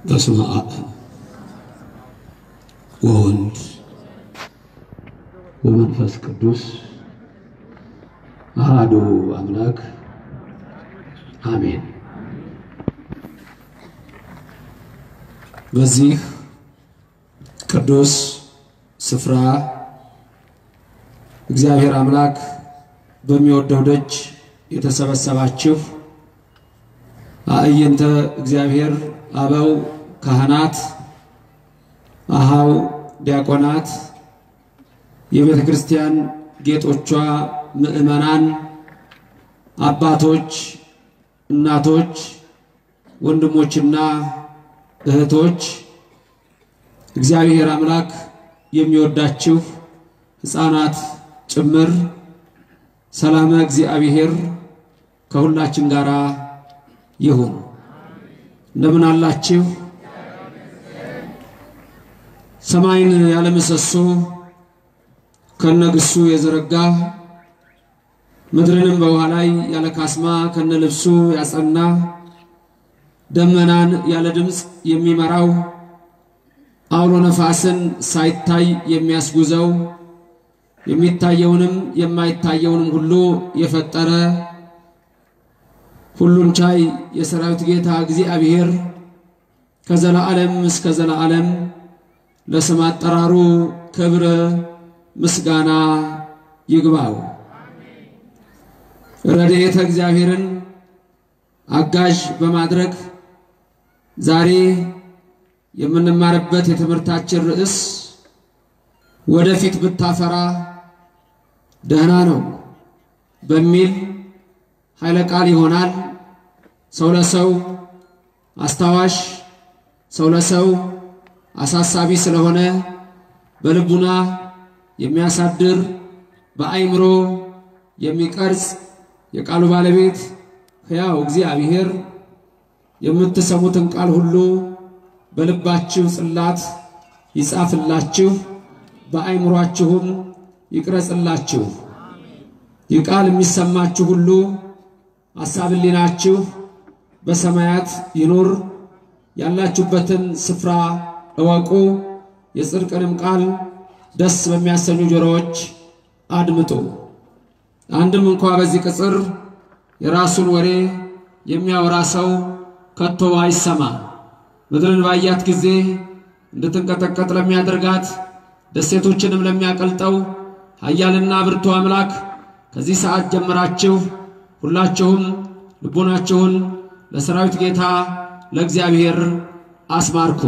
በስመ አብ ወወልድ ወመንፈስ ቅዱስ አሃዱ አምላክ አሜን። በዚህ ቅዱስ ስፍራ እግዚአብሔር አምላክ በሚወደው ደጅ የተሰበሰባችሁ አእይንተ እግዚአብሔር አበው ካህናት፣ አሃው ዲያቆናት፣ የቤተ ክርስቲያን ጌጦቿ ምዕመናን፣ አባቶች፣ እናቶች፣ ወንድሞችና እህቶች እግዚአብሔር አምላክ የሚወዳችሁ ሕፃናት ጭምር ሰላመ እግዚአብሔር ከሁላችን ጋር ይሁን። እንደምን አላችሁ? ሰማይን ያለ ምሰሶ ከነግሱ የዘረጋ ምድርንም በውሃ ላይ ያለ ካስማ ከነ ልብሱ ያጸና ደመናን ያለ ድምፅ የሚመራው አውሎ ነፋስን ሳይታይ የሚያስጉዘው የሚታየውንም የማይታየውንም ሁሉ የፈጠረ ሁሉን ቻይ የሰራዊት ጌታ እግዚአብሔር ከዘላዓለም እስከ ዘላዓለም ለስም አጠራሩ ክብር ምስጋና ይግባው። ረድኤተ እግዚአብሔርን አጋዥ በማድረግ ዛሬ የምንማርበት የትምህርታችን ርዕስ ወደፊት ብታፈራ ደህና ነው በሚል ኃይለ ቃል ይሆናል። ሰው ለሰው አስታዋሽ፣ ሰው ለሰው አሳሳቢ ስለሆነ በልቡና የሚያሳድር በአይምሮ የሚቀርጽ የቃሉ ባለቤት ሕያው እግዚአብሔር የምትሰሙትን ቃል ሁሉ በልባችሁ ጽላት ይጻፍላችሁ፣ በአይምሯችሁም ይቅረጽላችሁ። ይህ ቃል የሚሰማችሁ ሁሉ ሐሳብ ሕሊናችሁ በሰማያት ይኑር። ያላችሁበትን ስፍራ እወቁ። የጽድቅንም ቃል ደስ በሚያሰኙ ጆሮዎች አድምጡ። አንድም እንኳ በዚህ ቅጽር የራሱን ወሬ የሚያወራ ሰው ከቶ አይሰማ። ምድርን ባያት ጊዜ እንድትንቀጠቀጥ ለሚያደርጋት ደሴቶችንም ለሚያቀልጠው ኃያልና ብርቱ አምላክ ከዚህ ሰዓት ጀምራችሁ ሁላችሁም ልቦናችሁን ለሰራዊት ጌታ ለእግዚአብሔር አስማርኩ።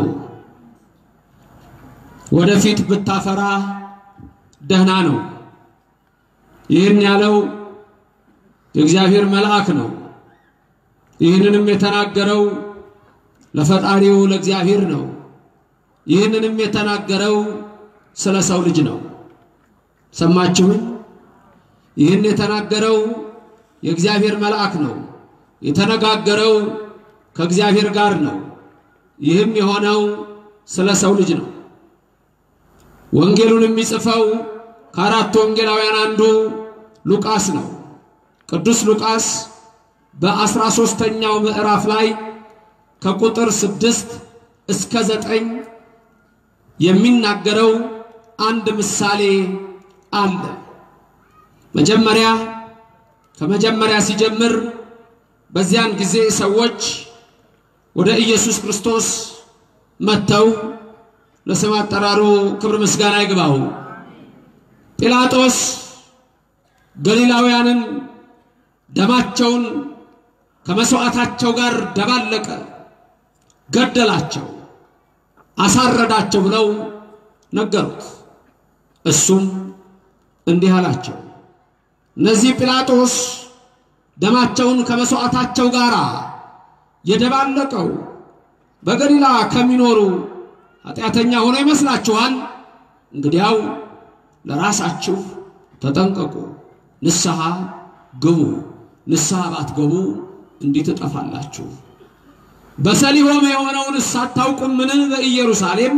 ወደፊት ብታፈራ ደህና ነው። ይህን ያለው የእግዚአብሔር መልአክ ነው። ይህንንም የተናገረው ለፈጣሪው ለእግዚአብሔር ነው። ይህንንም የተናገረው ስለ ሰው ልጅ ነው። ሰማችሁን? ይህን የተናገረው የእግዚአብሔር መልአክ ነው። የተነጋገረው ከእግዚአብሔር ጋር ነው። ይህም የሆነው ስለ ሰው ልጅ ነው። ወንጌሉን የሚጽፈው ከአራቱ ወንጌላውያን አንዱ ሉቃስ ነው። ቅዱስ ሉቃስ በአስራ ሦስተኛው ምዕራፍ ላይ ከቁጥር ስድስት እስከ ዘጠኝ የሚናገረው አንድ ምሳሌ አለ። መጀመሪያ ከመጀመሪያ ሲጀምር በዚያን ጊዜ ሰዎች ወደ ኢየሱስ ክርስቶስ መጥተው ለስም አጠራሩ ክብር ምስጋና ይግባው። ጲላጦስ ገሊላውያንን ደማቸውን ከመሥዋዕታቸው ጋር ደባለቀ፣ ገደላቸው፣ አሳረዳቸው ብለው ነገሩት። እሱም እንዲህ አላቸው፣ እነዚህ ጲላጦስ ደማቸውን ከመሥዋዕታቸው ጋር የደባለቀው በገሊላ ከሚኖሩ ኃጢአተኛ ሆኖ ይመስላችኋል? እንግዲያው ለራሳችሁ ተጠንቀቁ፣ ንስሐ ግቡ። ንስሐ ባትገቡ እንዲህ ትጠፋላችሁ። በሰሊሆም የሆነውን ሳታውቁምን? በኢየሩሳሌም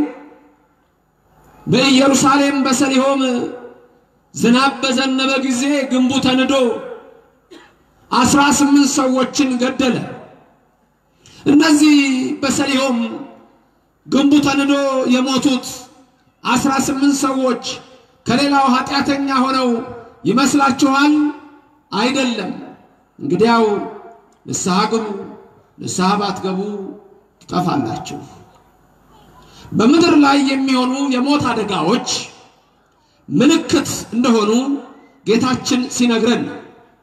በኢየሩሳሌም በሰሊሆም ዝናብ በዘነበ ጊዜ ግንቡ ተንዶ አስራ ስምንት ሰዎችን ገደለ። እነዚህ በሰሊሆም ግንቡ ተንዶ የሞቱት አስራ ስምንት ሰዎች ከሌላው ኃጢአተኛ ሆነው ይመስላችኋል? አይደለም። እንግዲያው ንስሐ ግቡ፣ ንስሐ ባትገቡ ትጠፋላችሁ። በምድር ላይ የሚሆኑ የሞት አደጋዎች ምልክት እንደሆኑ ጌታችን ሲነግረን ነው።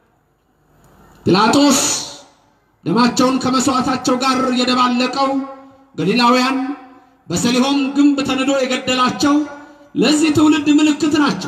ጲላጦስ ደማቸውን ከመሥዋዕታቸው ጋር የደባለቀው ገሊላውያን በሰሊሆም ግንብ ተንዶ የገደላቸው ለዚህ ትውልድ ምልክት ናቸው።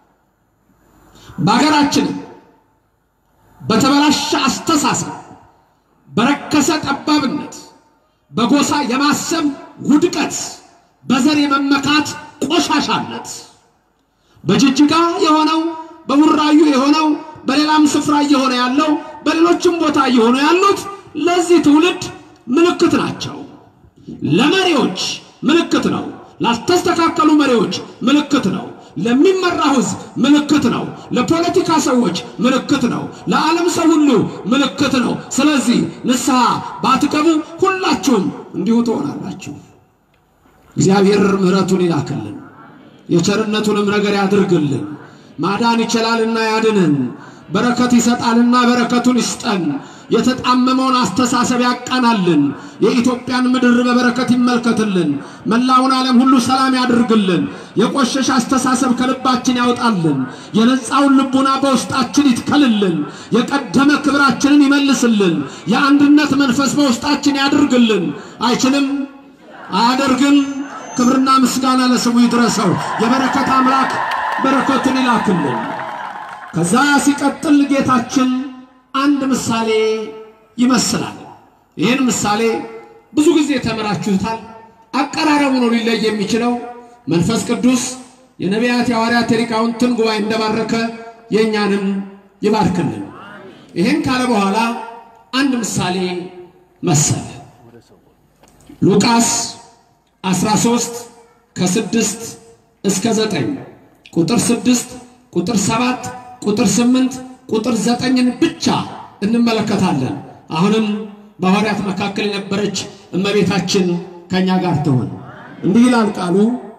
በአገራችንም በተበላሸ አስተሳሰብ፣ በረከሰ ጠባብነት፣ በጎሳ የማሰብ ውድቀት፣ በዘር የመመካት ቆሻሻነት በጅጅጋ የሆነው በቡራዩ የሆነው በሌላም ስፍራ እየሆነ ያለው በሌሎችም ቦታ እየሆኑ ያሉት ለዚህ ትውልድ ምልክት ናቸው። ለመሪዎች ምልክት ነው። ላልተስተካከሉ መሪዎች ምልክት ነው። ለሚመራው ሕዝብ ምልክት ነው። ለፖለቲካ ሰዎች ምልክት ነው። ለዓለም ሰው ሁሉ ምልክት ነው። ስለዚህ ንስሐ ባትገቡ ሁላችሁም እንዲሁ ትሆናላችሁ። እግዚአብሔር ምሕረቱን ይላክልን፣ የቸርነቱንም ነገር ያድርግልን። ማዳን ይችላልና ያድንን፣ በረከት ይሰጣልና በረከቱን ይስጠን። የተጣመመውን አስተሳሰብ ያቃናልን። የኢትዮጵያን ምድር በበረከት ይመልከትልን። መላውን ዓለም ሁሉ ሰላም ያድርግልን። የቆሸሸ አስተሳሰብ ከልባችን ያውጣልን። የነጻውን ልቡና በውስጣችን ይትከልልን። የቀደመ ክብራችንን ይመልስልን። የአንድነት መንፈስ በውስጣችን ያድርግልን። አይችልም፣ አያደርግም። ክብርና ምስጋና ለስሙ ይድረሰው። የበረከት አምላክ በረከቱን ይላክልን። ከዛ ሲቀጥል ጌታችን አንድ ምሳሌ ይመስላል። ይህን ምሳሌ ብዙ ጊዜ ተምራችሁታል። አቀራረቡ ነው ሊለይ የሚችለው። መንፈስ ቅዱስ የነቢያት የሐዋርያት የሊቃውንትን ጉባኤ እንደባረከ የእኛንም ይባርክልን። ይህን ካለ በኋላ አንድ ምሳሌ መሰለ። ሉቃስ 13 ከስድስት እስከ ዘጠኝ ቁጥር ስድስት ቁጥር ሰባት ቁጥር ስምንት ቁጥር ዘጠኝን ብቻ እንመለከታለን። አሁንም በሐዋርያት መካከል የነበረች እመቤታችን ከእኛ ጋር ትሆን። እንዲህ ይላል ቃሉ።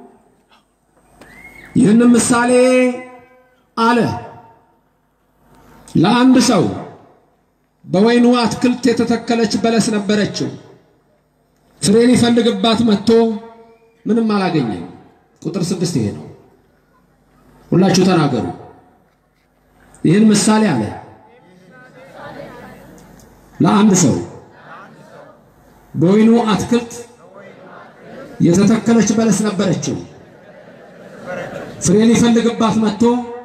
ይህንም ምሳሌ አለ። ለአንድ ሰው በወይኑ አትክልት የተተከለች በለስ ነበረችው። ፍሬ ሊፈልግባት መጥቶ ምንም አላገኘም። ቁጥር ስድስት ይሄ ነው። ሁላችሁ ተናገሩ። ይህን ምሳሌ አለ ለአንድ ሰው በወይኑ አትክልት የተተከለች በለስ ነበረችው። ፍሬ ሊፈልግባት መጥቶ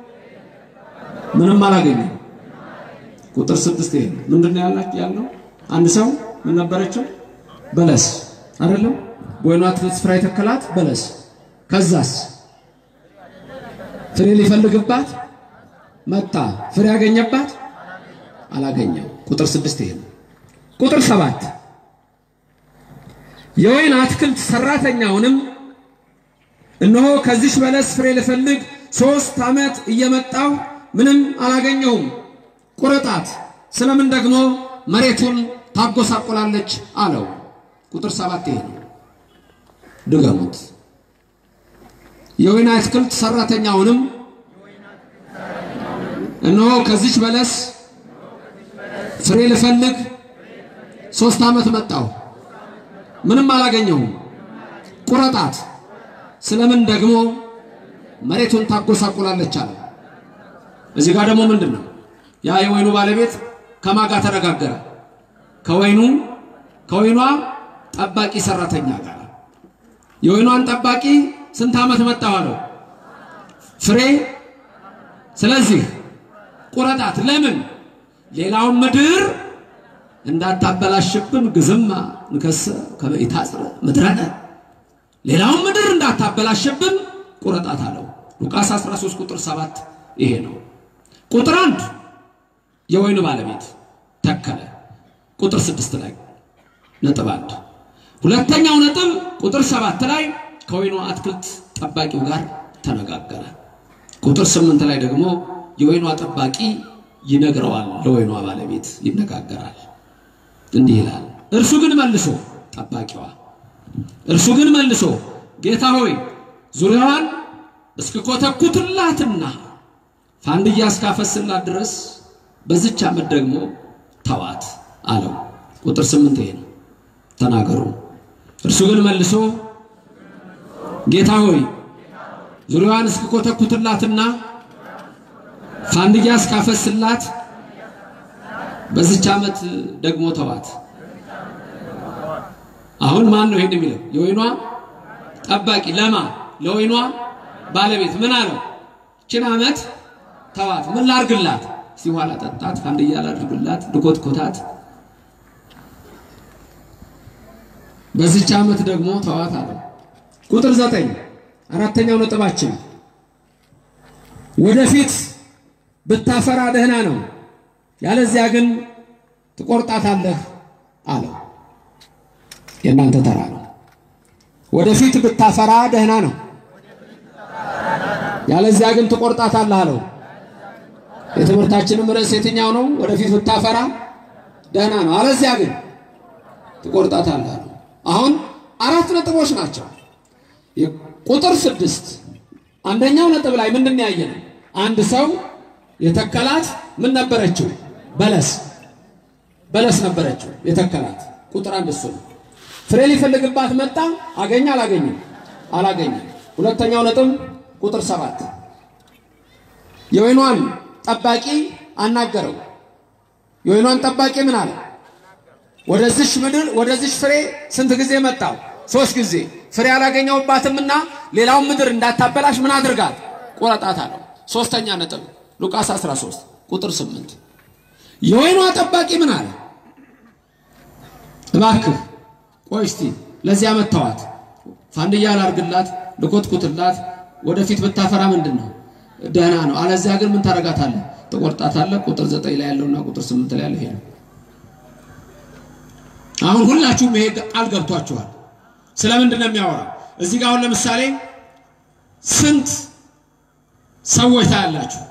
ምንም አላገኘም። ቁጥር ስድስት ይሄ ምንድን ነው ያላችሁ ያለው አንድ ሰው ምን ነበረችው? በለስ አይደለም። በወይኑ አትክልት ስፍራ የተከላት በለስ። ከዛስ ፍሬ ሊፈልግባት መጣ። ፍሬ ያገኘባት አላገኘም። ቁጥር ስድስት ይሄ ነው። ቁጥር ሰባት የወይን አትክልት ሰራተኛውንም እነሆ ከዚች በለስ ፍሬ ልፈልግ ሶስት ዓመት እየመጣሁ ምንም አላገኘሁም፣ ቁረጣት፣ ስለምን ደግሞ መሬቱን ታጎሳቁላለች አለው። ቁጥር ሰባት ይሄ ነው። ድገሙት። የወይን አትክልት ሰራተኛውንም እነሆ ከዚች በለስ ፍሬ ልፈልግ ሶስት ዓመት መጣሁ ምንም አላገኘሁም፣ ቁረጣት፣ ስለምን ደግሞ መሬቱን ታጎሳቁላለች አለ። እዚህ ጋር ደግሞ ምንድን ነው ያ የወይኑ ባለቤት ከማጋ ተነጋገረ? ከወይኑ ከወይኗ ጠባቂ ሰራተኛ ጋር። የወይኗን ጠባቂ ስንት ዓመት መጣሁ አለው? ፍሬ ስለዚህ ቁረጣት። ለምን ሌላውን ምድር እንዳታበላሽብን ግዝማ ንከሰ ከበኢታጽረ ምድረነ ሌላውን ምድር እንዳታበላሽብን ቁረጣት አለው። ሉቃስ 13 ቁጥር 7 ይሄ ነው። ቁጥር አንድ የወይኑ ባለቤት ተከለ። ቁጥር ስድስት ላይ ነጥብ አንድ ሁለተኛው ነጥብ ቁጥር ሰባት ላይ ከወይኑ አትክልት ጠባቂው ጋር ተነጋገረ። ቁጥር ስምንት ላይ ደግሞ የወይኗ ጠባቂ ይነግረዋል፣ ለወይኗ ባለቤት ይነጋገራል። እንዲህ ይላል። እርሱ ግን መልሶ ጠባቂዋ እርሱ ግን መልሶ ጌታ ሆይ ዙሪያዋን እስክኮተኩትላትና ፋንድያ እስካፈስላት ድረስ በዚች ዓመት ደግሞ ተዋት አለው። ቁጥር ስምንት ይሄ ነው። ተናገሩ። እርሱ ግን መልሶ ጌታ ሆይ ዙሪያዋን እስክኮተኩትላትና ፋንድያ እስካፈስላት በዚች ዓመት ደግሞ ተዋት። አሁን ማን ነው ይሄን የሚለው? የወይኗ ጠባቂ ለማ ለወይኗ ባለቤት ምን አለው? ችን ዓመት ተዋት። ምን ላርግላት? ሲኋላ ጠጣት፣ ፋንድያ ላድርግላት፣ ልኮትኮታት። በዚች ዓመት ደግሞ ተዋት አለው። ቁጥር ዘጠኝ አራተኛው ነጥባችን ወደፊት ብታፈራ ደህና ነው፣ ያለዚያ ግን ትቆርጣታለህ አለው። የእናንተ ተራ ነው። ወደፊት ብታፈራ ደህና ነው፣ ያለዚያ ግን ትቆርጣታለህ አለው። የትምህርታችንም ርዕስ የትኛው ነው? ወደፊት ብታፈራ ደህና ነው፣ አለዚያ ግን ትቆርጣታለህ አለው። አሁን አራት ነጥቦች ናቸው። ቁጥር ስድስት አንደኛው ነጥብ ላይ ምንድን ነው ያየነው? አንድ ሰው የተከላት ምን ነበረችው? በለስ በለስ ነበረችው የተከላት። ቁጥር አንድ እሱ ነው። ፍሬ ሊፈልግባት መጣ። አገኘ? አላገኘም? አላገኘም። ሁለተኛው ነጥብ ቁጥር ሰባት የወይኗን ጠባቂ አናገረው። የወይኗን ጠባቂ ምን አለ? ወደዚሽ ምድር ወደዚሽ ፍሬ ስንት ጊዜ መጣው? ሶስት ጊዜ ፍሬ አላገኘውባትምና ሌላውን ምድር እንዳታበላሽ ምን አድርጋት? ቆረጣት አለው። ሶስተኛ ነጥብ ሉቃስ 13 ቁጥር 8 የወይኗ ጠባቂ ምን አለ? እባክህ ቆይ እስቲ ለዚያ መተዋት ፋንድያ ላርግላት፣ ልኮትኩትላት፣ ወደፊት ብታፈራ ምንድን ነው ደህና ነው። አለዚያ ግን ምን ታረጋታለህ? ትቆርጣታለህ። ቁጥር ዘጠኝ ላይ ያለውና ቁጥር ስምንት ላይ ያለው ይሄ ነው። አሁን ሁላችሁም ይሄ ቃል ገብቷችኋል። ስለምንድን ነው የሚያወራው? እዚህ ጋር አሁን ለምሳሌ ስንት ሰዎች ታያላችሁ?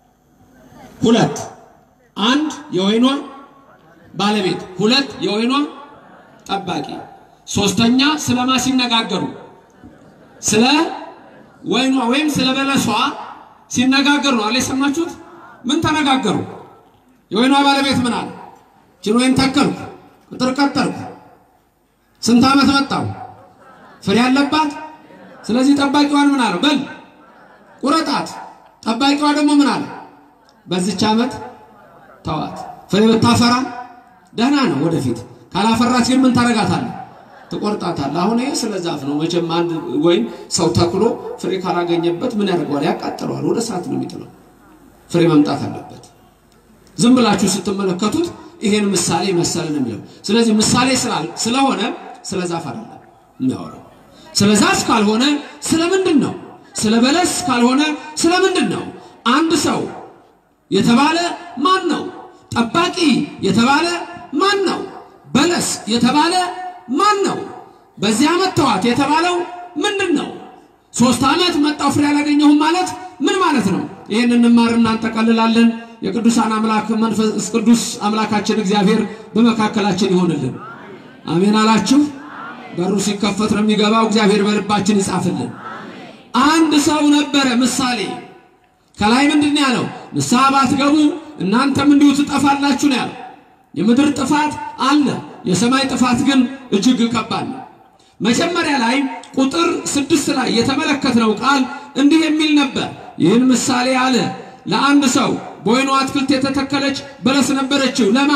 ሁለት። አንድ የወይኗ ባለቤት፣ ሁለት የወይኗ ጠባቂ፣ ሶስተኛ ስለማ ሲነጋገሩ ስለ ወይኗ ወይም ስለ በለሷ ሲነጋገሩ ነው አለ የሰማችሁት? ምን ተነጋገሩ? የወይኗ ባለቤት ምን አለ? ችን ወይን ተከልኩ፣ ቅጥር ቀጠርኩ፣ ስንት ዓመት መጣው ፍሬ ያለባት። ስለዚህ ጠባቂዋን ምን አለው? በል ቁረጣት። ጠባቂዋ ደግሞ ምን አለ? በዚች ዓመት ተዋት። ፍሬ ብታፈራ ደህና ነው ወደፊት፣ ካላፈራች ግን ምን ታረጋታለህ? ትቆርጣታለህ። አሁን ይሄ ስለ ዛፍ ነው። መቼም አንድ ወይም ሰው ተክሎ ፍሬ ካላገኘበት ምን ያደርገዋል? ያቃጥለዋል። ወደ እሳት ነው የሚጥለው። ፍሬ መምጣት አለበት። ዝም ብላችሁ ስትመለከቱት ይሄን ምሳሌ መሰለ ነው የሚለው። ስለዚህ ምሳሌ ስለሆነ ስለ ዛፍ አይደለም የሚያወራው። ስለ ዛፍ ካልሆነ ስለ ምንድን ነው? ስለ በለስ ካልሆነ ስለ ምንድን ነው? አንድ ሰው የተባለ ማን ነው? ጠባቂ የተባለ ማን ነው? በለስ የተባለ ማን ነው? በዚህ ዓመት ተዋት የተባለው ምንድን ነው? ሶስት ዓመት መጣው ፍሬ አላገኘሁም ማለት ምን ማለት ነው? ይህን እንማርና እንጠቀልላለን። የቅዱሳን አምላክ መንፈስ ቅዱስ አምላካችን እግዚአብሔር በመካከላችን ይሆንልን። አሜን አላችሁ። በሩ ሲከፈት ነው የሚገባው። እግዚአብሔር በልባችን ይጻፍልን። አንድ ሰው ነበረ ምሳሌ ከላይ ምንድን ነው ያለው? ንስሐ ባትገቡ እናንተም እንዲሁ ትጠፋላችሁ ነው ያለው። የምድር ጥፋት አለ፣ የሰማይ ጥፋት ግን እጅግ ከባድ ነው። መጀመሪያ ላይ ቁጥር ስድስት ላይ የተመለከትነው ቃል እንዲህ የሚል ነበር። ይህን ምሳሌ አለ ለአንድ ሰው በወይኑ አትክልት የተተከለች በለስ ነበረችው። ለማ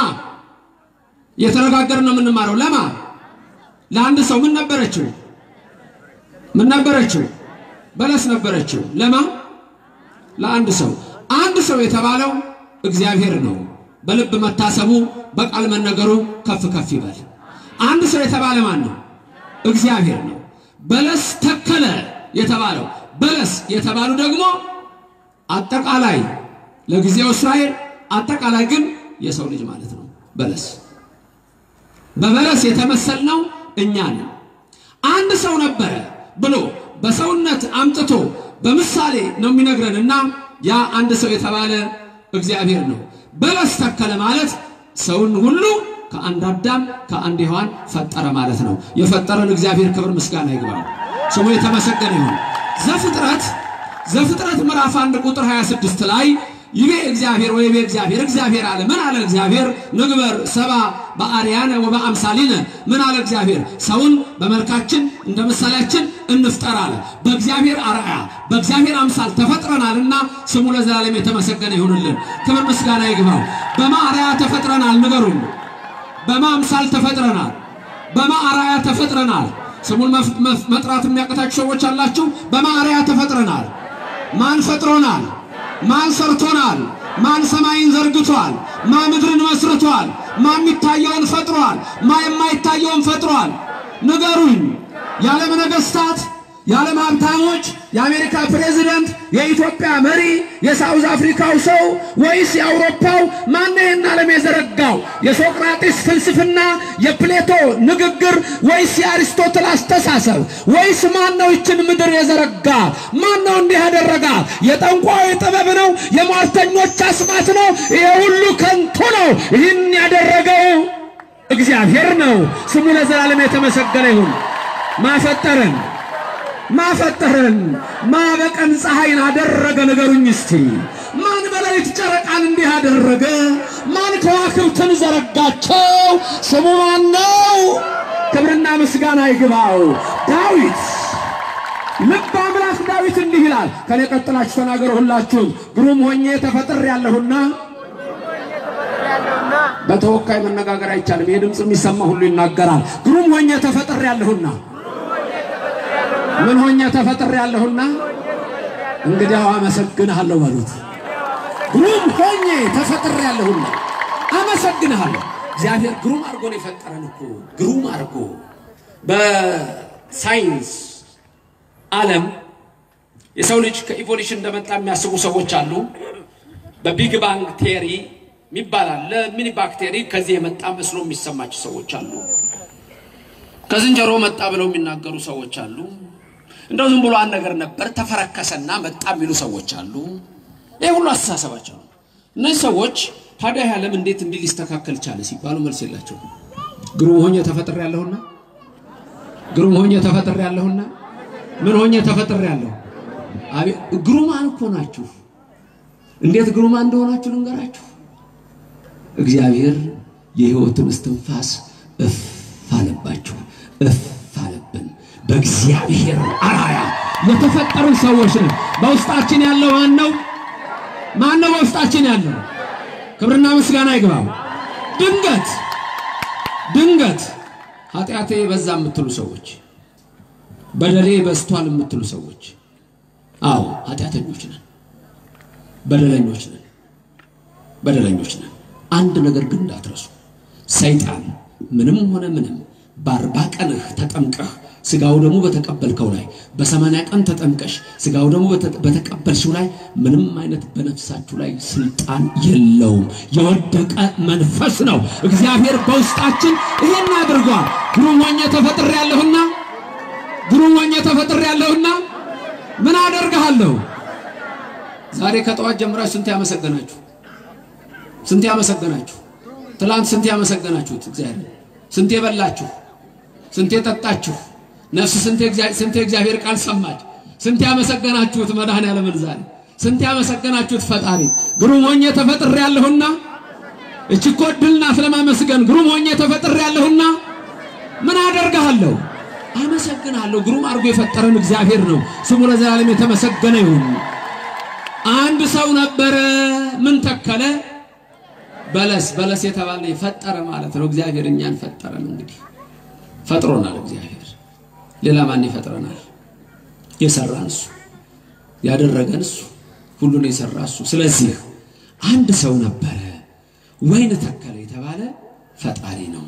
እየተነጋገርን ነው የምንማረው። ለማ ለአንድ ሰው ምን ነበረችው? ምን ነበረችው? በለስ ነበረችው። ለማ ለአንድ ሰው። አንድ ሰው የተባለው እግዚአብሔር ነው። በልብ መታሰቡ በቃል መነገሩ ከፍ ከፍ ይበል። አንድ ሰው የተባለ ማን ነው? እግዚአብሔር ነው። በለስ ተከለ የተባለው በለስ የተባሉ ደግሞ አጠቃላይ ለጊዜው እስራኤል አጠቃላይ ግን የሰው ልጅ ማለት ነው። በለስ በበለስ የተመሰልነው እኛ ነን። አንድ ሰው ነበረ ብሎ በሰውነት አምጥቶ በምሳሌ ነው የሚነግረን እና ያ አንድ ሰው የተባለ እግዚአብሔር ነው። በለስ ተከለ ማለት ሰውን ሁሉ ከአንድ አዳም ከአንድ ሔዋን ፈጠረ ማለት ነው። የፈጠረን እግዚአብሔር ክብር ምስጋና ይግባው፣ ስሙ የተመሰገነ ይሁን። ዘፍጥረት ዘፍጥረት ምዕራፍ አንድ ቁጥር 26 ላይ ይቤ እግዚአብሔር ወይ ቤ እግዚአብሔር እግዚአብሔር አለ። ምን አለ እግዚአብሔር? ንግበር ሰባ በአርያነ ወበአምሳሊነ ምን አለ እግዚአብሔር? ሰውን በመልካችን እንደ ምሳሌያችን እንፍጠር አለ። በእግዚአብሔር አርአያ በእግዚአብሔር አምሳል ተፈጥረናልና ስሙ ለዘላለም የተመሰገነ ይሁንልን። ክብር ምስጋና ይግባው። በማ አርአያ ተፈጥረናል? ንገሩኝ። በማ አምሳል ተፈጥረናል? በማ አርአያ ተፈጥረናል? ስሙን መጥራት የሚያቅታችሁ ሰዎች አላችሁ። በማ አርአያ ተፈጥረናል? ማን ፈጥሮናል? ማን ሰርቶናል? ማን ሰማይን ዘርግቷል? ማን ምድርን መስርቷል? ማን የሚታየውን ፈጥሯል? ማን የማይታየውን ፈጥሯል? ንገሩኝ። የዓለም ነገሥታት፣ የዓለም ሀብታሞች፣ የአሜሪካ ፕሬዚደንት፣ የኢትዮጵያ መሪ፣ የሳውዝ አፍሪካው ሰው ወይስ የአውሮፓው? ማን ይህን ዓለም የዘረጋው? የሶቅራጢስ ፍልስፍና፣ የፕሌቶ ንግግር ወይስ የአሪስቶትል አስተሳሰብ? ወይስ ማን ነው ይችን ምድር የዘረጋ? ማን ነው እንዲህ ያደረጋ? የጠንቋይ ጥበብ ነው? የሟርተኞች አስማት ነው? ይሄ ሁሉ ከንቱ ነው። ይህን ያደረገው እግዚአብሔር ነው። ስሙ ለዘላለም የተመሰገነ ይሁን። ማፈጠረን ማፈጠረን ማበቀን ፀሐይን አደረገ? ንገሩኝ እስቲ። ማን በሌሊት ጨረቃን እንዲህ አደረገ? ማን ከዋክብትን ዘረጋቸው? ስሙ ማን ነው? ክብርና ምስጋና ይግባው። ዳዊት ልብ አምላክ ዳዊት እንዲህ ይላል። ከኔ ቀጥላችሁ ተናገሩ ሁላችሁም። ግሩም ሆኜ ተፈጥሬአለሁና በተወካይ መነጋገር አይቻልም። ይህ ድምፅ የሚሰማ ሁሉ ይናገራል። ግሩም ሆኜ ተፈጥሬአለሁና ምን ሆኜ ተፈጥሬአለሁና እንግዲያው አመሰግንሃለሁ በሉት። ግሩም ሆኜ ተፈጥሬአለሁና አመሰግንሃለሁ። እግዚአብሔር ግሩም አድርጎ ነው የፈጠረን እኮ ግሩም አድርጎ። በሳይንስ ዓለም የሰው ልጅ ከኢቮሉሽን እንደመጣ የሚያስቡ ሰዎች አሉ። በቢግ ባንግ ቴሪ የሚባል አለ። ሚኒ ባክቴሪ ከዚህ የመጣ መስሎ የሚሰማቸው ሰዎች አሉ። ከዝንጀሮ መጣ ብለው የሚናገሩ ሰዎች አሉ። እንደው ዝም ብሎ አንድ ነገር ነበር ተፈረከሰና መጣ የሚሉ ሰዎች አሉ። ይህ ሁሉ አስተሳሰባቸው ነው። እነዚህ ሰዎች ታዲያ ይህ ዓለም እንዴት እንዲህ ሊስተካከል ቻለ ሲባሉ መልስ የላቸው። ግሩም ሆኜ ተፈጥሬአለሁና ግሩም ሆኜ ተፈጥሬአለሁና ምን ሆኜ ተፈጥሬአለሁ? አቤት ግሩማን እኮ ናችሁ። እንዴት ግሩማን እንደሆናችሁ ልንገራችሁ። እግዚአብሔር የሕይወትን እስትንፋስ እፍ አለባችሁ፣ እፍ አለብን። በእግዚአብሔር አራያ የተፈጠርን ሰዎች ነን። በውስጣችን ያለው ማን ነው? ማን ነው በውስጣችን ያለው? ክብርና ምስጋና ይግባው። ድንገት ድንገት ኃጢአቴ በዛ የምትሉ ሰዎች፣ በደሌ በዝቷል የምትሉ ሰዎች፣ አዎ ኃጢአተኞች ነን፣ በደለኞች ነን፣ በደለኞች ነን። አንድ ነገር ግን እንዳትረሱ፣ ሰይጣን ምንም ሆነ ምንም በአርባ ቀንህ ተጠምቀህ ስጋው ደግሞ በተቀበልከው ላይ በሰማንያ ቀን ተጠምቀሽ ስጋው ደግሞ በተቀበልሽው ላይ ምንም አይነት በነፍሳችሁ ላይ ስልጣን የለውም። የወደቀ መንፈስ ነው። እግዚአብሔር በውስጣችን ይህን አድርጓል። ግሩም ሆኜ ተፈጥሬአለሁና ግሩም ሆኜ ተፈጥሬአለሁና ምን አደርግሃለሁ? ዛሬ ከጠዋት ጀምራችሁ ስንት ያመሰገናችሁ ስንት ያመሰገናችሁ? ትላንት ስንት ያመሰገናችሁት? እግዚአብሔር ስንት የበላችሁ ስንት የጠጣችሁ ነፍስ ስንት የእግዚአብሔር ቃል ሰማች? ስንት ያመሰገናችሁት መድኃኔዓለምን ዛሬ ስንት ያመሰገናችሁት ፈጣሪ። ግሩም ሆኜ ተፈጥሬአለሁና እቺ እኮ ዕድል ናት ለማመስገን። ግሩም ሆኜ ተፈጥሬአለሁና ምን አደርግሃለሁ? አመሰግናለሁ። ግሩም አድርጎ የፈጠረን እግዚአብሔር ነው። ስሙ ለዘላለም የተመሰገነ ይሁን። አንድ ሰው ነበረ። ምን ተከለ? በለስ በለስ የተባለ የፈጠረ ማለት ነው። እግዚአብሔር እኛን ፈጠረን። እንግዲህ ፈጥሮናል እግዚአብሔር። ሌላ ማን ይፈጥረናል? የሰራን እሱ፣ ያደረገን እሱ፣ ሁሉን የሰራ እሱ። ስለዚህ አንድ ሰው ነበረ፣ ወይን ተከለ የተባለ ፈጣሪ ነው።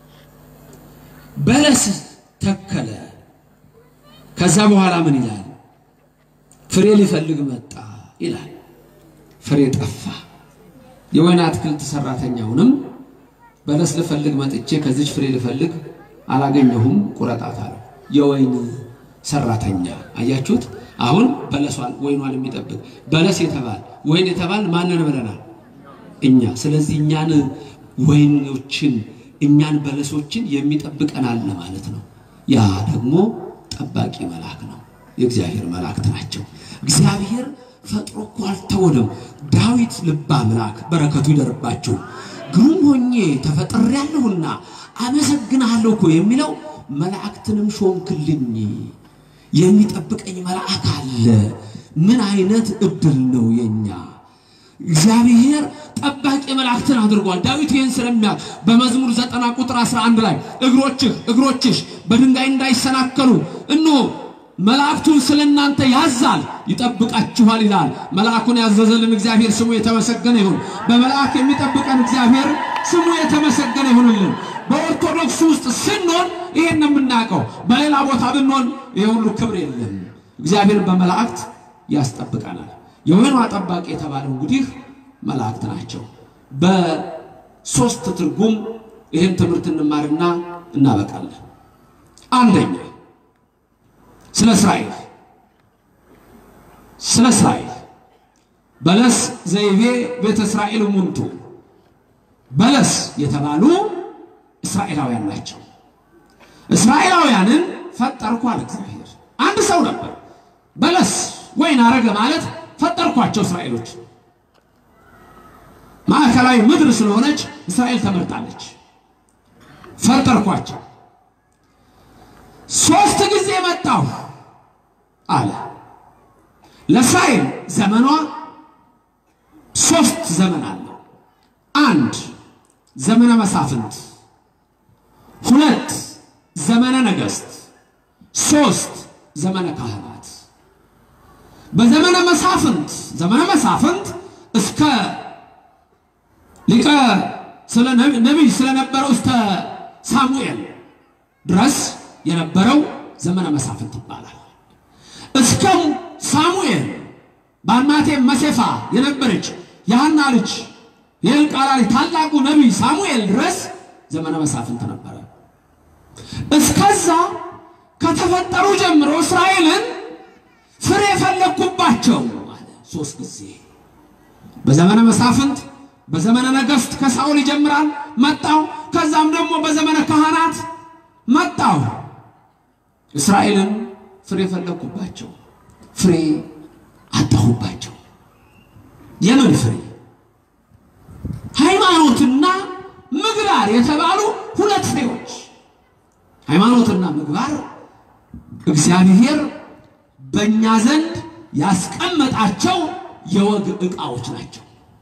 በለስ ተከለ። ከዛ በኋላ ምን ይላል? ፍሬ ሊፈልግ መጣ ይላል። ፍሬ ጠፋ። የወይን አትክልት ሰራተኛውንም በለስ ልፈልግ መጥቼ ከዚች ፍሬ ልፈልግ አላገኘሁም፣ ቁረጣት አለው። የወይን ሰራተኛ አያችሁት? አሁን በለሷን ወይኗን የሚጠብቅ በለስ የተባል ወይን የተባል ማንን ብለናል? እኛ። ስለዚህ እኛን ወይኖችን እኛን በለሶችን የሚጠብቀን አለ ማለት ነው። ያ ደግሞ ጠባቂ መልአክ ነው። የእግዚአብሔር መላእክት ናቸው። እግዚአብሔር ፈጥሮ እኮ አልተወንም። ዳዊት ልበ አምላክ በረከቱ ይደርባችሁ ግሩም ሆኜ ተፈጥሬያለሁና አመሰግንሃለሁ እኮ የሚለው መላእክትንም ሾምክልኝ፣ የሚጠብቀኝ መልአክ አለ። ምን አይነት እድል ነው የኛ! እግዚአብሔር ጠባቂ መላእክትን አድርጓል። ዳዊት ይህን ስለሚያውቅ በመዝሙር ዘጠና ቁጥር 11 ላይ እግሮችህ እግሮችሽ በድንጋይ እንዳይሰናከሉ እነሆ መላእክቱን ስለ እናንተ ያዛል ይጠብቃችኋል ይላል። መልአኩን ያዘዘልን እግዚአብሔር ስሙ የተመሰገነ ይሁን። በመልአክ የሚጠብቀን እግዚአብሔር ስሙ የተመሰገነ ይሁንልን። በኦርቶዶክስ ውስጥ ስንሆን ይሄን ነው የምናውቀው። በሌላ ቦታ ብንሆን ይሄ ሁሉ ክብር የለም። እግዚአብሔር በመላእክት ያስጠብቀናል። የወይኗ ጠባቂ የተባለው እንግዲህ መላእክት ናቸው። በሶስት ትርጉም ይህን ትምህርት እንማርና እናበቃለን። አንደኛ ስለ እስራኤል ስለ እስራኤል በለስ ዘይቤ ቤተ እስራኤል ሙንቱ በለስ የተባሉ እስራኤላውያን ናቸው። እስራኤላውያንን ፈጠርኩ አለ እግዚአብሔር። አንድ ሰው ነበር በለስ ወይን አረገ ማለት ፈጠርኳቸው። እስራኤሎች ማዕከላዊ ምድር ስለሆነች እስራኤል ተመርጣለች። ፈጠርኳቸው። ሶስት ጊዜ መጣሁ አለ። ለእስራኤል ዘመኗ ሶስት ዘመን አለው። አንድ ዘመነ መሳፍንት፣ ሁለት ዘመነ ነገሥት፣ ሶስት ዘመነ ካህናት። በዘመነ መሳፍንት ዘመነ መሳፍንት እስከ ሊቀ ስለ ነቢይ ስለነበረው እስከ ሳሙኤል ድረስ የነበረው ዘመነ መሳፍንት ይባላል። እስከ ሳሙኤል በአማቴ መሴፋ የነበረች የሐና ልጅ የኤልቃና ልጅ ታላቁ ነቢይ ሳሙኤል ድረስ ዘመነ መሳፍንት ነበረ። እስከዛ ከተፈጠሩ ጀምሮ እስራኤልን ፍሬ የፈለግኩባቸው አለ ሶስት ጊዜ በዘመነ መሳፍንት በዘመነ ነገሥት ከሳኦል ይጀምራል መጣው። ከዛም ደግሞ በዘመነ ካህናት መጣው። እስራኤልን ፍሬ ፈለግኩባቸው፣ ፍሬ አጣሁባቸው። የምን ፍሬ? ሃይማኖትና ምግባር የተባሉ ሁለት ፍሬዎች። ሃይማኖትና ምግባር እግዚአብሔር በእኛ ዘንድ ያስቀመጣቸው የወግ ዕቃዎች ናቸው።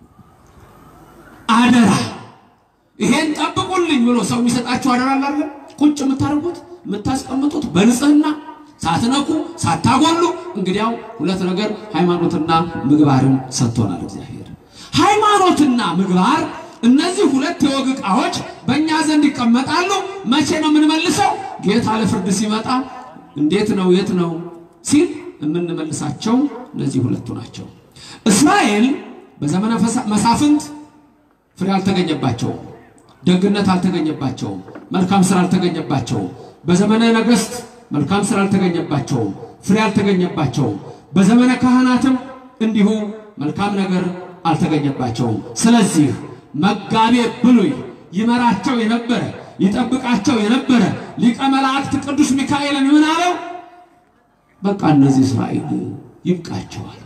አደራ ይሄን ጠብቁልኝ ብሎ ሰው የሚሰጣችሁ አደራ አላለ ቁጭ የምታደርጉት የምታስቀምጡት በንጽህና ሳትነኩ ሳታጎሉ። እንግዲያው ሁለት ነገር ሃይማኖትና ምግባርን ሰጥቶናል እግዚአብሔር። ሃይማኖትና ምግባር እነዚህ ሁለት የወግ ዕቃዎች በእኛ ዘንድ ይቀመጣሉ። መቼ ነው የምንመልሰው? ጌታ ለፍርድ ሲመጣ እንዴት ነው የት ነው ሲል የምንመልሳቸው እነዚህ ሁለቱ ናቸው። እስራኤል በዘመነ መሳፍንት ፍሬ አልተገኘባቸውም። ደግነት አልተገኘባቸውም። መልካም ስራ አልተገኘባቸውም። በዘመነ ነገሥት መልካም ስራ አልተገኘባቸውም። ፍሬ አልተገኘባቸውም። በዘመነ ካህናትም እንዲሁ መልካም ነገር አልተገኘባቸውም። ስለዚህ መጋቤ ብሉይ ይመራቸው የነበረ ይጠብቃቸው የነበረ ሊቀ መላእክት ቅዱስ ሚካኤልን ምን አለው? በቃ እነዚህ እስራኤል ይብቃቸዋል።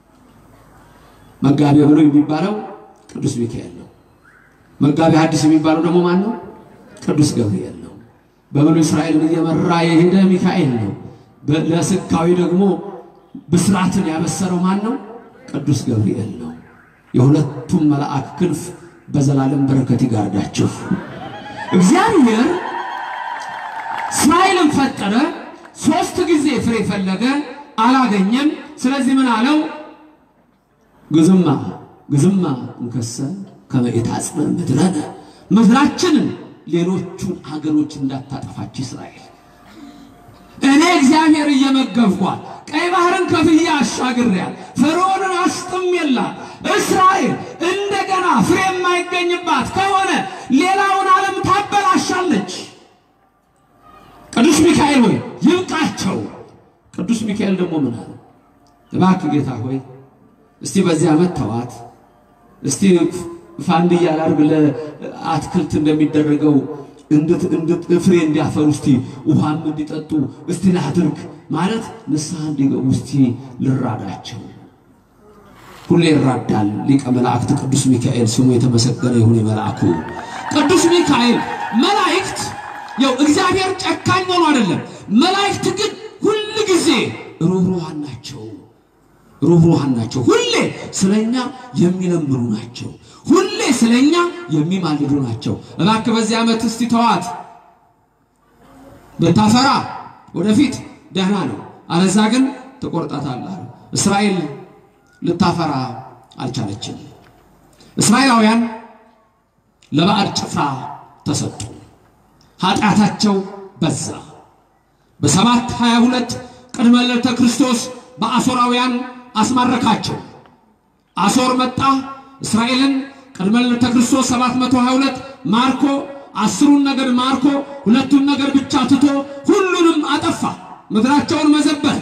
መጋቤ ብሉይ የሚባለው ቅዱስ ሚካኤል ነው። መጋቤ ሐዲስ የሚባለው ደግሞ ማን ነው? ቅዱስ ገብርኤል ነው። በብሉይ እስራኤልን እየመራ የሄደ ሚካኤል ነው። ለስካዊ ደግሞ ብስራትን ያበሰረው ማን ነው? ቅዱስ ገብርኤል ነው። የሁለቱም መልአክ ክንፍ በዘላለም በረከት ይጋርዳችሁ። እግዚአብሔር እስራኤልን ፈጠረ። ሶስት ጊዜ ፍሬ ፈለገ፣ አላገኘም። ስለዚህ ምን አለው? ግዝማ ግዝማ እንከሰ ከመኢታጽነ ምድረነ ምድራችንን ሌሎቹን አገሮች እንዳታጠፋች እስራኤል እኔ እግዚአብሔር እየመገብኳል ቀይ ባህርን ከፍዬ አሻግሬያል ፈርዖንን አስጥሜላት እስራኤል እንደገና ፍሬ የማይገኝባት ከሆነ ሌላውን ዓለም ታበላሻለች። ቅዱስ ሚካኤል ሆይ ይብቃቸው። ቅዱስ ሚካኤል ደግሞ ምን አለ? እባክህ ጌታ ሆይ እስቲ በዚህ ዓመት ተዋት እስቲ ፋንድያ ላድርግ ለአትክልት እንደሚደረገው እንድት እንድት ፍሬ እንዲያፈሩ እስቲ ውሃም እንዲጠጡ እስቲ ላድርግ ማለት ንስሐ እንዲገቡ እስቲ ልራዳቸው። ሁሌ ይራዳል። ሊቀ መላእክት ቅዱስ ሚካኤል ስሙ የተመሰገነ ይሁን። የመልአኩ ቅዱስ ሚካኤል መላእክት ያው እግዚአብሔር ጨካኝ ሆኖ አይደለም። መላእክት ግን ሁል ጊዜ ሩህሩሃን ናቸው። ሩህሩሃን ናቸው። ሁሌ ስለኛ የሚለምኑ ናቸው። ሁሌ ስለኛ የሚማልዱ ናቸው። እባክህ በዚህ ዓመት እስቲ ተዋት ብታፈራ ወደፊት ደህና ነው፣ አለዛ ግን ትቆርጣታለህ። እስራኤል ልታፈራ አልቻለችም። እስራኤላውያን ለባዕድ ጭፍራ ተሰጡ። ኃጢአታቸው በዛ። በሰባት ሀያ ሁለት ቅድመ ልደተ ክርስቶስ በአሦራውያን አስማረካቸው። አሦር መጣ እስራኤልን ቅድመ ልደተ ክርስቶስ 722 ማርኮ አስሩን ነገድ ማርኮ ሁለቱን ነገድ ብቻ ትቶ ሁሉንም አጠፋ። ምድራቸውን መዘበር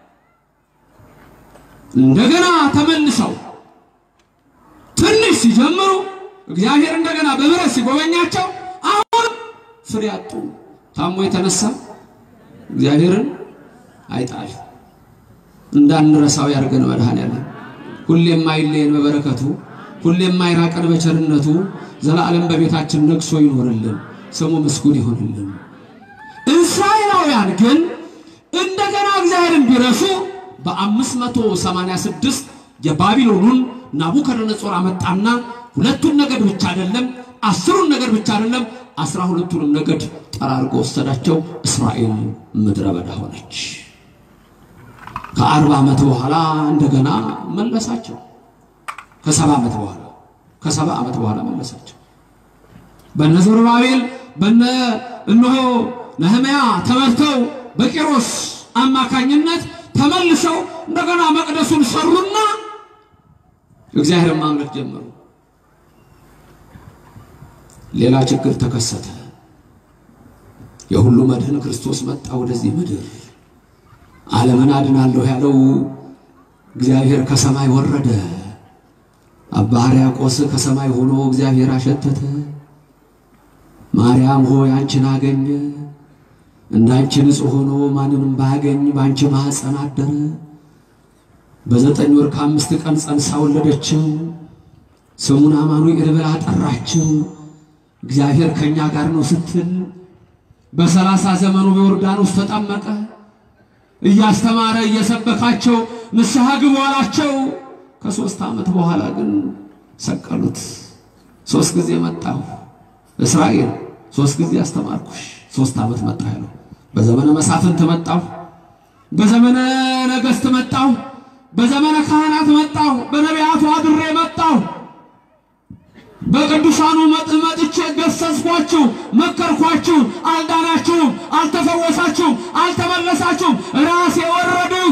እንደገና ተመልሰው ትንሽ ሲጀምሩ እግዚአብሔር እንደገና በምሕረት ሲጎበኛቸው አሁን ፍሬ አጡ። ታሞ የተነሳ እግዚአብሔርን አይጣል እንዳንረሳው ያድርገን መድኃኔዓለም። ሁሌም አይለየን በበረከቱ፣ ሁሌም አይራቀን በቸርነቱ፣ ዘላለም በቤታችን ነግሶ ይኖርልን፣ ስሙ ምስጉን ይሆንልን። እስራኤላውያን ግን እንደገና እግዚአብሔርን ቢረሱ በ586 የባቢሎኑን ናቡከደነጾር አመጣና ሁለቱን ነገድ ብቻ አይደለም አስሩን ነገድ ብቻ አይደለም አስራ ሁለቱንም ነገድ ጠራርጎ ወሰዳቸው። እስራኤል ምድረ በዳ ሆነች። ከአርባ ዓመት በኋላ እንደገና መለሳቸው። ከሰባ ዓመት በኋላ ከሰባ ዓመት በኋላ መለሳቸው። በነ ዘሩባቤል በነ እነሆ ነህምያ ተመርተው በቂሮስ አማካኝነት ተመልሰው እንደገና መቅደሱን ሰሩና እግዚአብሔርን ማምለክ ጀመሩ። ሌላ ችግር ተከሰተ። የሁሉ መድህን ክርስቶስ መጣ ወደዚህ ምድር። ዓለምን አድናለሁ ያለው እግዚአብሔር ከሰማይ ወረደ። አባ ሕርያቆስ ከሰማይ ሆኖ እግዚአብሔር አሸተተ። ማርያም ሆይ አንቺን አገኘ። እንዳንቺ ንጹሕ ሆኖ ማንንም ባያገኝ በአንቺ ማኅፀን አደረ። በዘጠኝ ወር ከአምስት ቀን ጸንሳ ወለደችው። ስሙን አማኑኤል ብላ ጠራችው። እግዚአብሔር ከእኛ ጋር ነው ስትል በሰላሳ ዘመኑ በዮርዳኖስ ተጠመቀ። እያስተማረ እየሰበካቸው ንስሐ ግቡ አላቸው። ከሦስት ዓመት በኋላ ግን ሰቀሉት። ሦስት ጊዜ መጣሁ እስራኤል ሦስት ጊዜ አስተማርኩሽ፣ ሦስት ዓመት መጣሁ ያለው። በዘመነ መሳፍንት መጣሁ፣ በዘመነ ነገሥት መጣሁ፣ በዘመነ ካህናት መጣሁ፣ በነቢያቱ አድሬ መጣሁ። በቅዱሳኑ መጥቼ ገሰጽኳችሁ፣ መከርኳችሁ፣ አልዳናችሁም፣ አልተፈወሳችሁም፣ አልተመለሳችሁም። ራሴ ወረድሁ።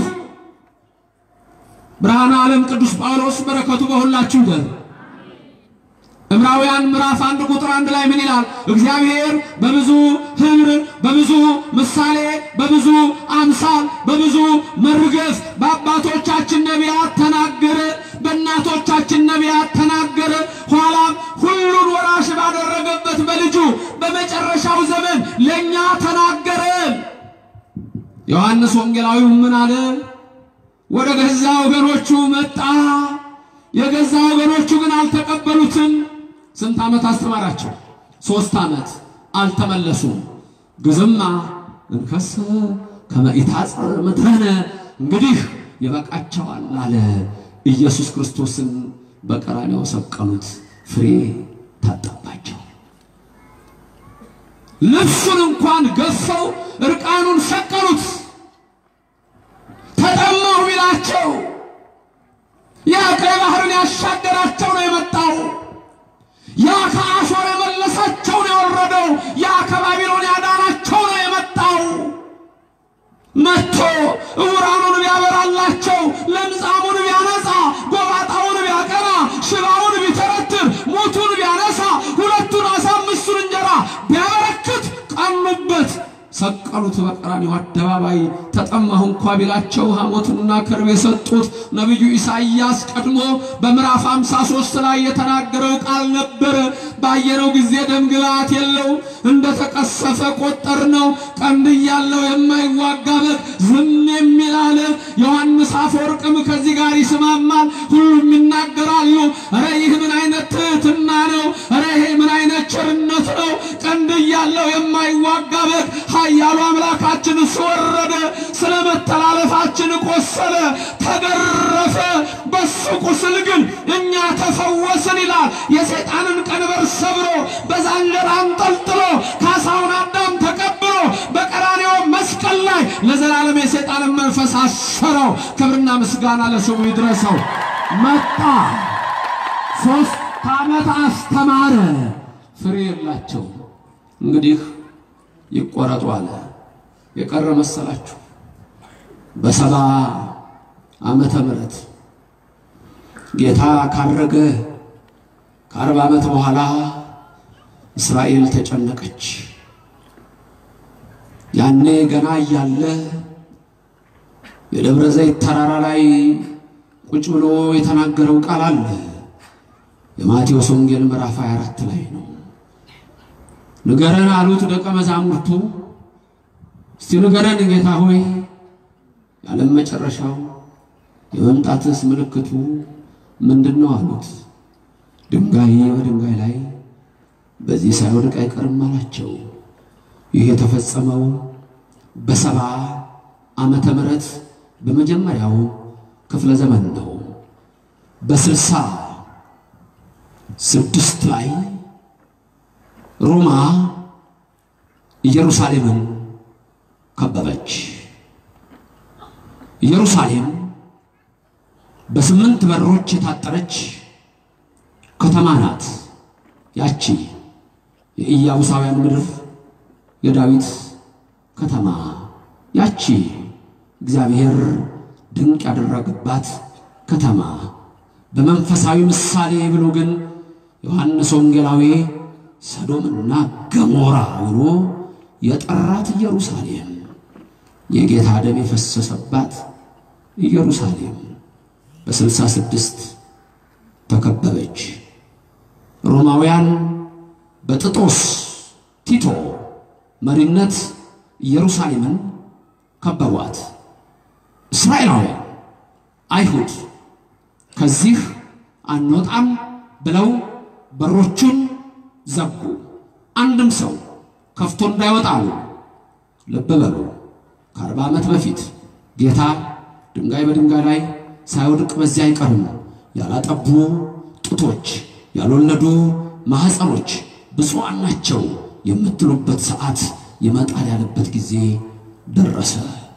ብርሃነ ዓለም ቅዱስ ጳውሎስ በረከቱ በሁላችሁ ይደር። ዕብራውያን ምዕራፍ አንድ ቁጥር አንድ ላይ ምን ይላል? እግዚአብሔር በብዙ ኅብር በብዙ ምሳሌ በብዙ አምሳል በብዙ መርገፍ በአባቶቻችን ነቢያት ተናገረ፣ በእናቶቻችን ነቢያት ተናገረ። ኋላም ሁሉን ወራሽ ባደረገበት በልጁ በመጨረሻው ዘመን ለእኛ ተናገረ። ዮሐንስ ወንጌላዊው ምን አለ? ወደ ገዛ ወገኖቹ መጣ፣ የገዛ ወገኖቹ ግን አልተቀበሉትም። ስንት ዓመት አስተማራቸው? ሦስት ዓመት አልተመለሱም። ግዝማ እንከሰ ከመ ኢታጽር ምድረነ እንግዲህ ይበቃቸዋል አለ። ኢየሱስ ክርስቶስን በቀራንያው ሰቀሉት፣ ፍሬ ታጣባቸው። ልብሱን እንኳን ገፈው እርቃኑን ሰቀሉት። ተጠማሁ ቢላቸው ያ ቀይ ባህርን ያሻገራቸው ነው የመጣው። ያ ከአሦር የመለሳቸው ነው የወረደው። ያ ከባቢሎን ያዳናቸው ነው የመጣው። መጥቶ ዕውራኑን ቢያበራላቸው፣ ለምጻሙን ቢያነጻ፣ ጎባጣውን ቢያቀና፣ ሽባውን ቢተረትር፣ ሙቱን ቢያነሳ፣ ሁለቱን ዓሣ አምስቱን እንጀራ ቢያበረክት ቀኑበት። ሰቀሉት በቀራንዮ አደባባይ። ተጠማሁ እንኳ ቢላቸው ሐሞትና ከርቤ የሰጡት ነቢዩ ኢሳይያስ ቀድሞ በምዕራፍ 53 ላይ የተናገረው ቃል ነበር። ባየነው ጊዜ ደምግባት የለው እንደ ተቀሰፈ ቆጠር ነው። ቀንድ እያለው የማይዋጋ በግ ዝም የሚል አለ። ዮሐንስ አፈወርቅም ከዚህ ጋር ይስማማል። ሁሉም ይናገራሉ። ኧረ ይህ ምን አይነት ትሕትና ነው! ኧረ ይሄ ምን አይነት ቸርነት ነው! ቀንድ እያለው የማይዋጋ በግ ኃያሉ አምላካችን እሱ ወረደ፣ ስለ መተላለፋችን ቆሰለ፣ ተገረፈ። በሱ ቁስል ግን እኛ ተፈወስን ይላል። የሰይጣንን ቀንበር ሰብሮ በዛንጀር አንጠልጥሎ ካሳውን አዳም ተቀብሎ በቀራንዮ መስቀል ላይ ለዘላለም የሰይጣንን መንፈስ አሰረው። ክብርና ምስጋና ለስሙ ይድረሰው። መጣ፣ ሶስት ዓመት አስተማረ፣ ፍሬ የላቸው። እንግዲህ ይቆረጡ አለ። የቀረ መሰላችሁ? በሰባ ዓመተ ምሕረት ጌታ ካረገ ከአርባ ዓመት በኋላ እስራኤል ተጨነቀች። ያኔ ገና እያለ የደብረ ዘይት ተራራ ላይ ቁጭ ብሎ የተናገረው ቃል አለ። የማቴዎስ ወንጌል ምዕራፍ 24 ላይ ነው። ንገረን አሉት ደቀ መዛሙርቱ። እስቲ ንገረን ጌታ ሆይ የዓለም መጨረሻው የመምጣትስ ምልክቱ ምንድን ነው አሉት። ድንጋይ በድንጋይ ላይ በዚህ ሳይወድቅ አይቀርም አላቸው። ይህ የተፈጸመው በሰባ ዓመተ ምሕረት በመጀመሪያው ክፍለ ዘመን ነው። በስልሳ ስድስት ላይ ሮማ ኢየሩሳሌምን ከበበች። ኢየሩሳሌም በስምንት በሮች የታጠረች ከተማ ናት። ያቺ የኢያቡሳውያን ምድር የዳዊት ከተማ ያቺ እግዚአብሔር ድንቅ ያደረገባት ከተማ በመንፈሳዊ ምሳሌ ብሎ ግን ዮሐንስ ወንጌላዊ ሰዶምና ገሞራ ብሎ የጠራት ኢየሩሳሌም የጌታ ደም የፈሰሰባት ኢየሩሳሌም በስልሳ ስድስት ተከበበች። ሮማውያን በጥጦስ ቲቶ መሪነት ኢየሩሳሌምን ከበቧት። እስራኤላውያን አይሁድ ከዚህ አንወጣም ብለው በሮቹን ዘጉ። አንድም ሰው ከፍቶ እንዳይወጣ አሉ። ልብ በሉ። ከአርባ ዓመት በፊት ጌታ ድንጋይ በድንጋይ ላይ ሳይወድቅ በዚያ አይቀርም፣ ያላጠቡ ጡቶች፣ ያልወለዱ ማኅፀኖች ብፁዓን ናቸው የምትሉበት ሰዓት ይመጣል ያለበት ጊዜ ደረሰ።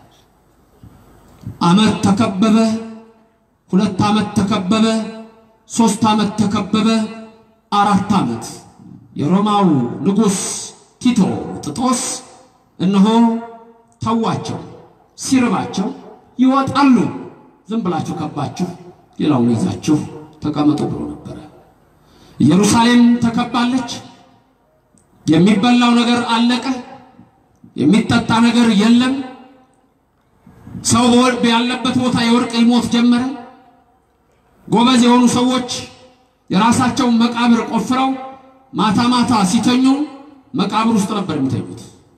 ዓመት ተከበበ፣ ሁለት ዓመት ተከበበ፣ ሦስት ዓመት ተከበበ፣ አራት ዓመት የሮማው ንጉሥ ቲቶ ጥጦስ እነሆ ተዋቸው። ሲርባቸው ይወጣሉ። ዝም ብላችሁ ከባችሁ ሌላውን ይዛችሁ ተቀመጡ ብሎ ነበረ። ኢየሩሳሌም ተከባለች። የሚበላው ነገር አለቀ። የሚጠጣ ነገር የለም። ሰው በወልብ ያለበት ቦታ የወርቅ ይሞት ጀመረ። ጎበዝ የሆኑ ሰዎች የራሳቸውን መቃብር ቆፍረው ማታ ማታ ሲተኙ መቃብር ውስጥ ነበር የሚተኙት።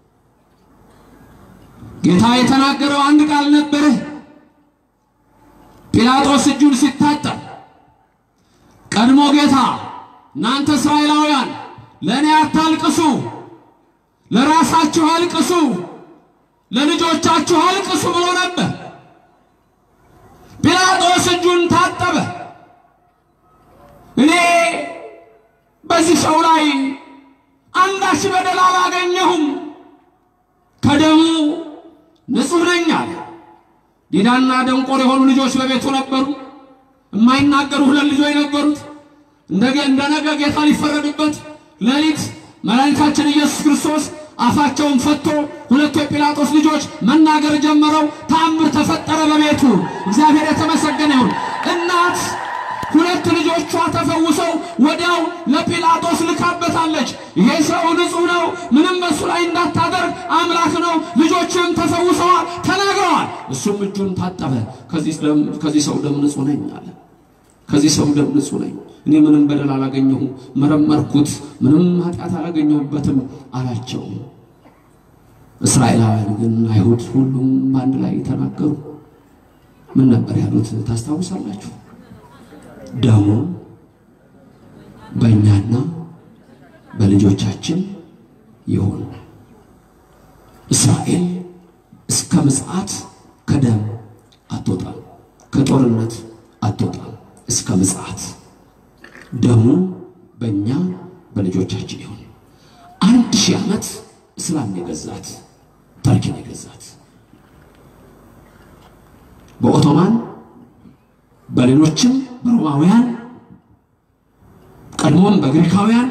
ጌታ የተናገረው አንድ ቃል ነበረ። ጲላጦስ እጁን ሲታጠብ ቀድሞ ጌታ እናንተ እስራኤላውያን ለእኔ አታልቅሱ፣ ለራሳችሁ አልቅሱ፣ ለልጆቻችሁ አልቅሱ ብሎ ነበር። ጲላጦስ እጁን ታጠበ። እኔ በዚህ ሰው ላይ አንዳች በደል አላገኘሁም፣ ከደሙ ንጹሕ ነኝ አለ። ዲዳና ደንቆር የሆኑ ልጆች በቤቱ ነበሩ። የማይናገሩ ሁለት ልጆች ነበሩት። እንደገ እንደ ነገ ጌታ ሊፈረድበት ሌሊት መድኃኒታችን ኢየሱስ ክርስቶስ አፋቸውን ፈቶ ሁለቱ የጲላጦስ ልጆች መናገር ጀመረው። ተአምር ተፈጠረ በቤቱ። እግዚአብሔር የተመሰገነ ይሁን። እናት ሁለት ልጆቿ ተፈውሰው ወዲያው ለጲላጦስ ልካበታለች። ይሄ ሰው ንጹሕ ነው፣ ምንም በሱ ላይ እንዳታደርግ አምላክ ነው፣ ልጆችም ተፈውሰዋል ተናግረዋል። እሱም እጁን ታጠበ። ከዚህ ሰው ደም ንጹሕ ነኝ አለ። ከዚህ ሰው ደም ንጹሕ ነኝ፣ እኔ ምንም በደል አላገኘሁም፣ መረመርኩት፣ ምንም ኃጢአት አላገኘሁበትም አላቸው። እስራኤላውያን ግን አይሁድ ሁሉም በአንድ ላይ ተናገሩ። ምን ነበር ያሉት ታስታውሳላችሁ? ደሙ በእኛና በልጆቻችን ይሁን። እስራኤል እስከ ምጽአት ከደም አትወጣም፣ ከጦርነት አትወጣም። እስከ ምጽአት ደሙ በእኛ በልጆቻችን ይሁን። አንድ ሺህ ዓመት እስላም የገዛት ተርኪን የገዛት በኦቶማን በሌሎችም በሮማውያን ቀድሞም በግሪካውያን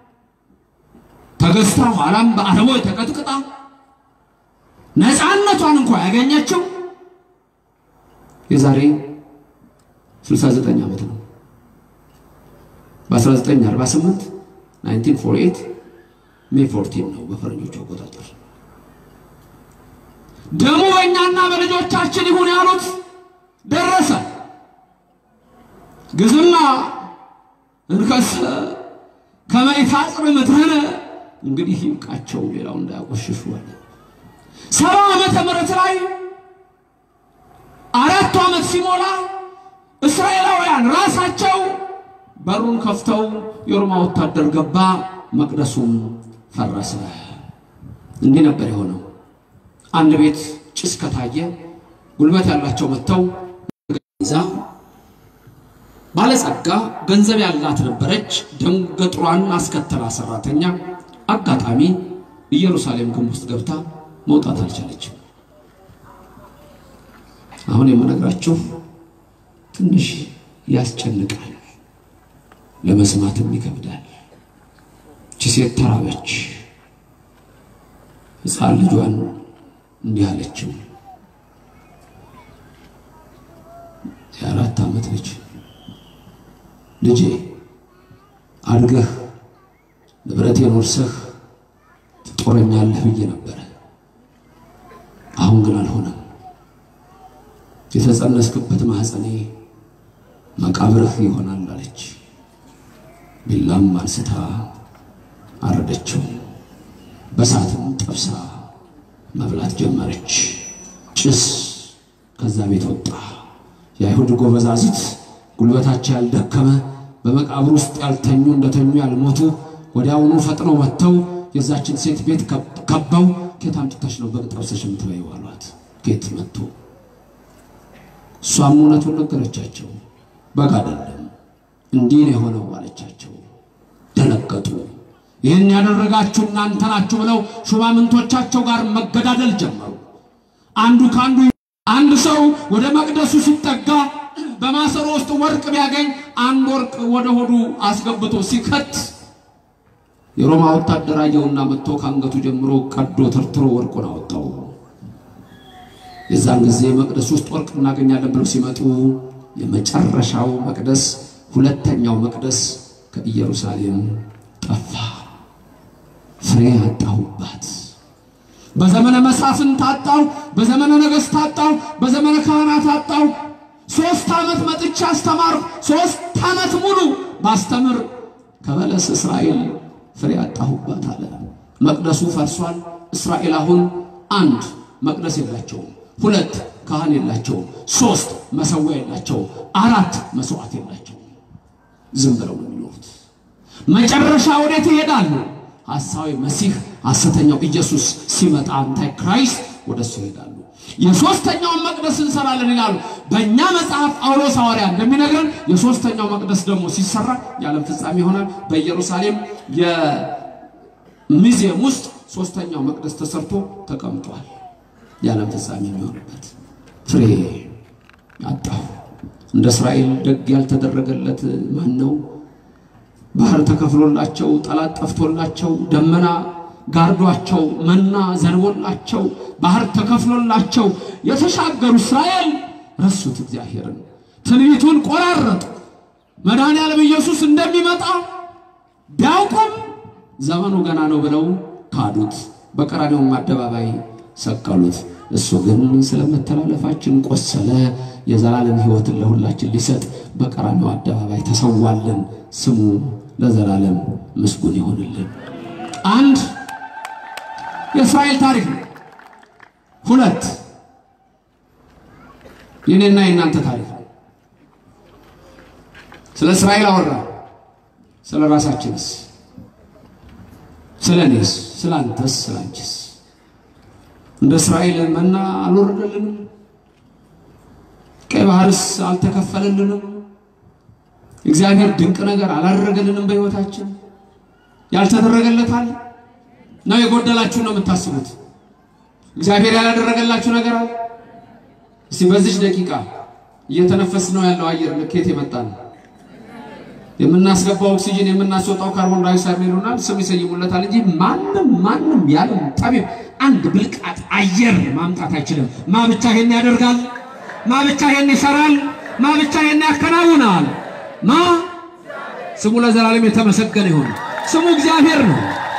ተገዝታ ኋላም በአረቦች ተቀጥቅጣ ነፃነቷን እንኳ ያገኘችው የዛሬ 69 ዓመት ነው። በ1948 1948 ሜይ 14 ነው በፈረንጆቹ አቆጣጠር። ደሙ በእኛና በልጆቻችን ይሁን ያሉት ደረሰ። ግዝማ እንከሰ ከመ ይታጽር ምድርነ እንግዲህ ይብቃቸው፣ ሌላው እንዳያቆሽሹ አለ። ሰባ ዓመተ ምህረት ላይ አራቱ ዓመት ሲሞላ እስራኤላውያን ራሳቸው በሩን ከፍተው የሮማ ወታደር ገባ፣ መቅደሱም ፈረሰ። እንዲህ ነበር የሆነው። አንድ ቤት ጭስ ከታየ ጉልበት ያላቸው መጥተው ይዛ ባለጸጋ ገንዘብ ያላት ነበረች። ደንገጥሯን አስከተላ ሰራተኛ አጋጣሚ ኢየሩሳሌም ግንብ ውስጥ ገብታ መውጣት አልቻለችም። አሁን የምነግራችሁ ትንሽ ያስጨንቃል፣ ለመስማትም ይከብዳል። እቺ ሴት ተራበች። ሕፃን ልጇን እንዲህ አለችው። የአራት ዓመት ልጅ ልጄ አድገህ ንብረቴን ወርሰህ ትጦረኛለህ ብዬ ነበረ። አሁን ግን አልሆነም። የተጸነስክበት ማኅፀኔ መቃብርህ ይሆናል አለች። ቢላም አንስታ አረደችው። በሳትም ጠብሳ መብላት ጀመረች። ጭስ ከዛ ቤት ወጣ። የአይሁድ ጎበዛዝት ጉልበታቸው ያልደከመ በመቃብር ውስጥ ያልተኙ እንደተኙ ያልሞቱ ወዲያውኑ ፈጥነው መጥተው የዛችን ሴት ቤት ከበው ኬት አምጥተሽ ነው በግ ጠብሰሽ የምትበይው አሏት። ኬት መጥቶ እሷም እውነቱን ነገረቻቸው። በግ አይደለም እንዲህ ነው የሆነው አለቻቸው። ደነገጡ። ይህን ያደረጋችሁ እናንተ ናችሁ ብለው ሹማምንቶቻቸው ጋር መገዳደል ጀመሩ። አንዱ ከአንዱ አንድ ሰው ወደ መቅደሱ ሲጠጋ በማሰሮ ውስጥ ወርቅ ቢያገኝ አንድ ወርቅ ወደ ሆዱ አስገብቶ ሲከት የሮማ ወታደር አየውና መጥቶ ከአንገቱ ጀምሮ ቀዶ ተርትሮ ወርቁን አወጣው። የዛን ጊዜ መቅደስ ውስጥ ወርቅ እናገኛለን ብለው ሲመጡ የመጨረሻው መቅደስ ሁለተኛው መቅደስ ከኢየሩሳሌም ጠፋ። ፍሬ አጣሁባት። በዘመነ መሳፍንት አጣው፣ በዘመነ ነገሥት አጣው፣ በዘመነ ካህናት አጣው። ሶስት ዓመት መጥቻ አስተማርኩ። ሶስት ዓመት ሙሉ ባስተምር ከበለስ እስራኤል ፍሬ አጣሁባት አለ። መቅደሱ ፈርሷል። እስራኤል አሁን አንድ መቅደስ የላቸውም፣ ሁለት ካህን የላቸውም፣ ሶስት መሰዊያ የላቸውም፣ አራት መስዋዕት የላቸውም። ዝም ብለው ነው የሚኖሩት። መጨረሻ ወዴት ይሄዳሉ? ሐሳዊ መሲህ ሐሰተኛው ኢየሱስ ሲመጣ አንታይ ክራይስት ወደ እሱ ይሄዳሉ። የሶስተኛውን መቅደስ እንሰራለን ይላሉ። በእኛ መጽሐፍ ጳውሎስ ሐዋርያ እንደሚነግረን የሶስተኛው መቅደስ ደግሞ ሲሰራ የዓለም ፍጻሜ ይሆናል። በኢየሩሳሌም የሚዚየም ውስጥ ሶስተኛው መቅደስ ተሰርቶ ተቀምጧል። የዓለም ፍጻሜ የሚሆንበት ፍሬ አጣሁ። እንደ እስራኤል ደግ ያልተደረገለት ማን ነው? ባህር ተከፍሎላቸው ጠላት ጠፍቶላቸው ደመና ጋርዷቸው መና ዘንቦላቸው ባህር ተከፍሎላቸው የተሻገሩ እስራኤል ረሱት እግዚአብሔርን። ትንቢቱን ቆራረጡ። መድኃኔዓለም ኢየሱስ እንደሚመጣ ቢያውቁም ዘመኑ ገና ነው ብለው ካዱት፣ በቀራንዮውም አደባባይ ሰቀሉት። እሱ ግን ስለመተላለፋችን ቆሰለ፣ የዘላለም ሕይወትን ለሁላችን ሊሰጥ በቀራንዮ አደባባይ ተሰዋልን። ስሙ ለዘላለም ምስጉን ይሆንልን። አንድ የእስራኤል ታሪክ ነው። ሁለት የኔና የእናንተ ታሪክ ነው። ስለ እስራኤል አወራ። ስለ ራሳችንስ? ስለ እኔስ? ስለ አንተስ? ስለ አንቺስ? እንደ እስራኤል መና አልወረደልንም? ቀይ ባህርስ አልተከፈለልንም? እግዚአብሔር ድንቅ ነገር አላደረገልንም? በሕይወታችን ያልተደረገለታል ነው የጎደላችሁ ነው የምታስቡት? እግዚአብሔር ያላደረገላችሁ ነገር አለ? እስቲ በዚች ደቂቃ እየተነፈስ ነው ያለው አየር ልኬት የመጣ ነው። የምናስገባው ኦክሲጅን የምናስወጣው ካርቦን ዳይኦክሳይድ ይሉናል፣ ስም ይሰይሙለታል እንጂ ማንም ማንም ያለም ጠቢብ አንድ ብልቃጥ አየር ማምጣት አይችልም። ማ ብቻ ይሄን ያደርጋል? ማ ብቻ ይሄን ይሰራል? ማ ብቻ ይሄን ያከናውናል? ማ ስሙ ለዘላለም የተመሰገነ ይሁን። ስሙ እግዚአብሔር ነው።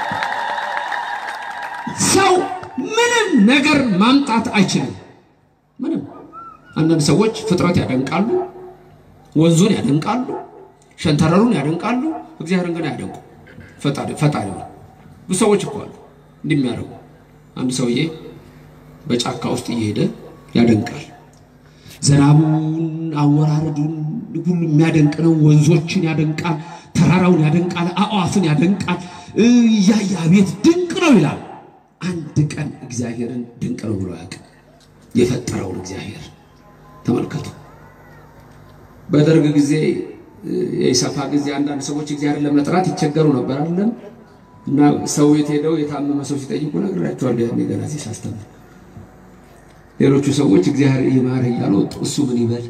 ሰው ምንም ነገር ማምጣት አይችልም። ምንም አንዳንድ ሰዎች ፍጥረት ያደንቃሉ፣ ወንዙን ያደንቃሉ፣ ሸንተረሩን ያደንቃሉ። እግዚአብሔርን ግን አያደንቁ። ፈጣሪ ፈጣሪ ነው። ብዙ ሰዎች እኮ አሉ እንዲህ የሚያደርጉ። አንድ ሰውዬ በጫካ ውስጥ እየሄደ ያደንቃል። ዝናቡን፣ አወራረዱን ሁሉ የሚያደንቅ ነው። ወንዞችን ያደንቃል፣ ተራራውን ያደንቃል፣ አዕዋፍን ያደንቃል። እያየ አቤት ድንቅ ነው ይላል። አንድ ቀን እግዚአብሔርን ድንቅ ነው ብሎ ያውቅ የፈጠረውን እግዚአብሔር ተመልከቱ። በደርግ ጊዜ የኢሰፓ ጊዜ አንዳንድ ሰዎች እግዚአብሔርን ለመጥራት ይቸገሩ ነበር አይደለም። እና ሰው ቤት ሄደው የታመመ ሰው ሲጠይቁ ነግራቸዋለሁ። ያኔ ገና ሲያስተምር ሌሎቹ ሰዎች እግዚአብሔር ይማር እያሉ ወጡ። እሱ ምን ይበል?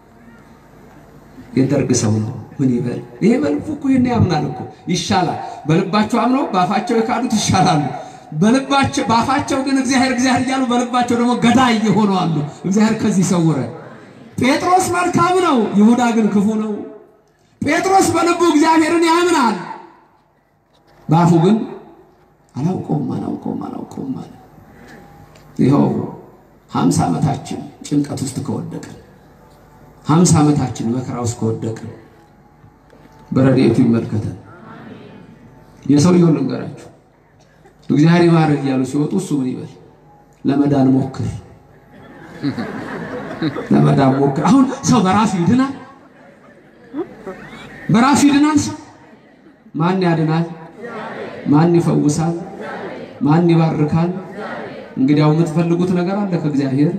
የደርግ ሰው ነው ምን ይበል? ይሄ በልቡ እኮ ይሄን ያምናል እኮ ይሻላል። በልባቸው አምነው በአፋቸው የካዱት ይሻላሉ። በልባቸው በአፋቸው ግን እግዚአብሔር እግዚአብሔር እያሉ በልባቸው ደግሞ ገዳይ የሆኑ አሉ። እግዚአብሔር ከዚህ ሰውረ። ጴጥሮስ መልካም ነው፣ ይሁዳ ግን ክፉ ነው። ጴጥሮስ በልቡ እግዚአብሔርን ያምናል፣ በአፉ ግን አላውቀውም አላውቀውም አላውቀውም አለ። ይኸው ሀምሳ ዓመታችን ጭንቀት ውስጥ ከወደቅን ሀምሳ ዓመታችን መከራ ውስጥ ከወደቅን በረድኤቱ ይመልከተን። የሰውየውን ልንገራችሁ እግዚአብሔር ይማረን እያሉ ሲወጡ እሱ ምን ይበል? ለመዳን ሞክር፣ ለመዳን ሞክር። አሁን ሰው በራሱ ይድናል፣ በራሱ ይድናል። ሰው ማን ያድናል? ማን ይፈውሳል? ማን ይባርካል? እንግዲያው የምትፈልጉት ነገር አለ ከእግዚአብሔር።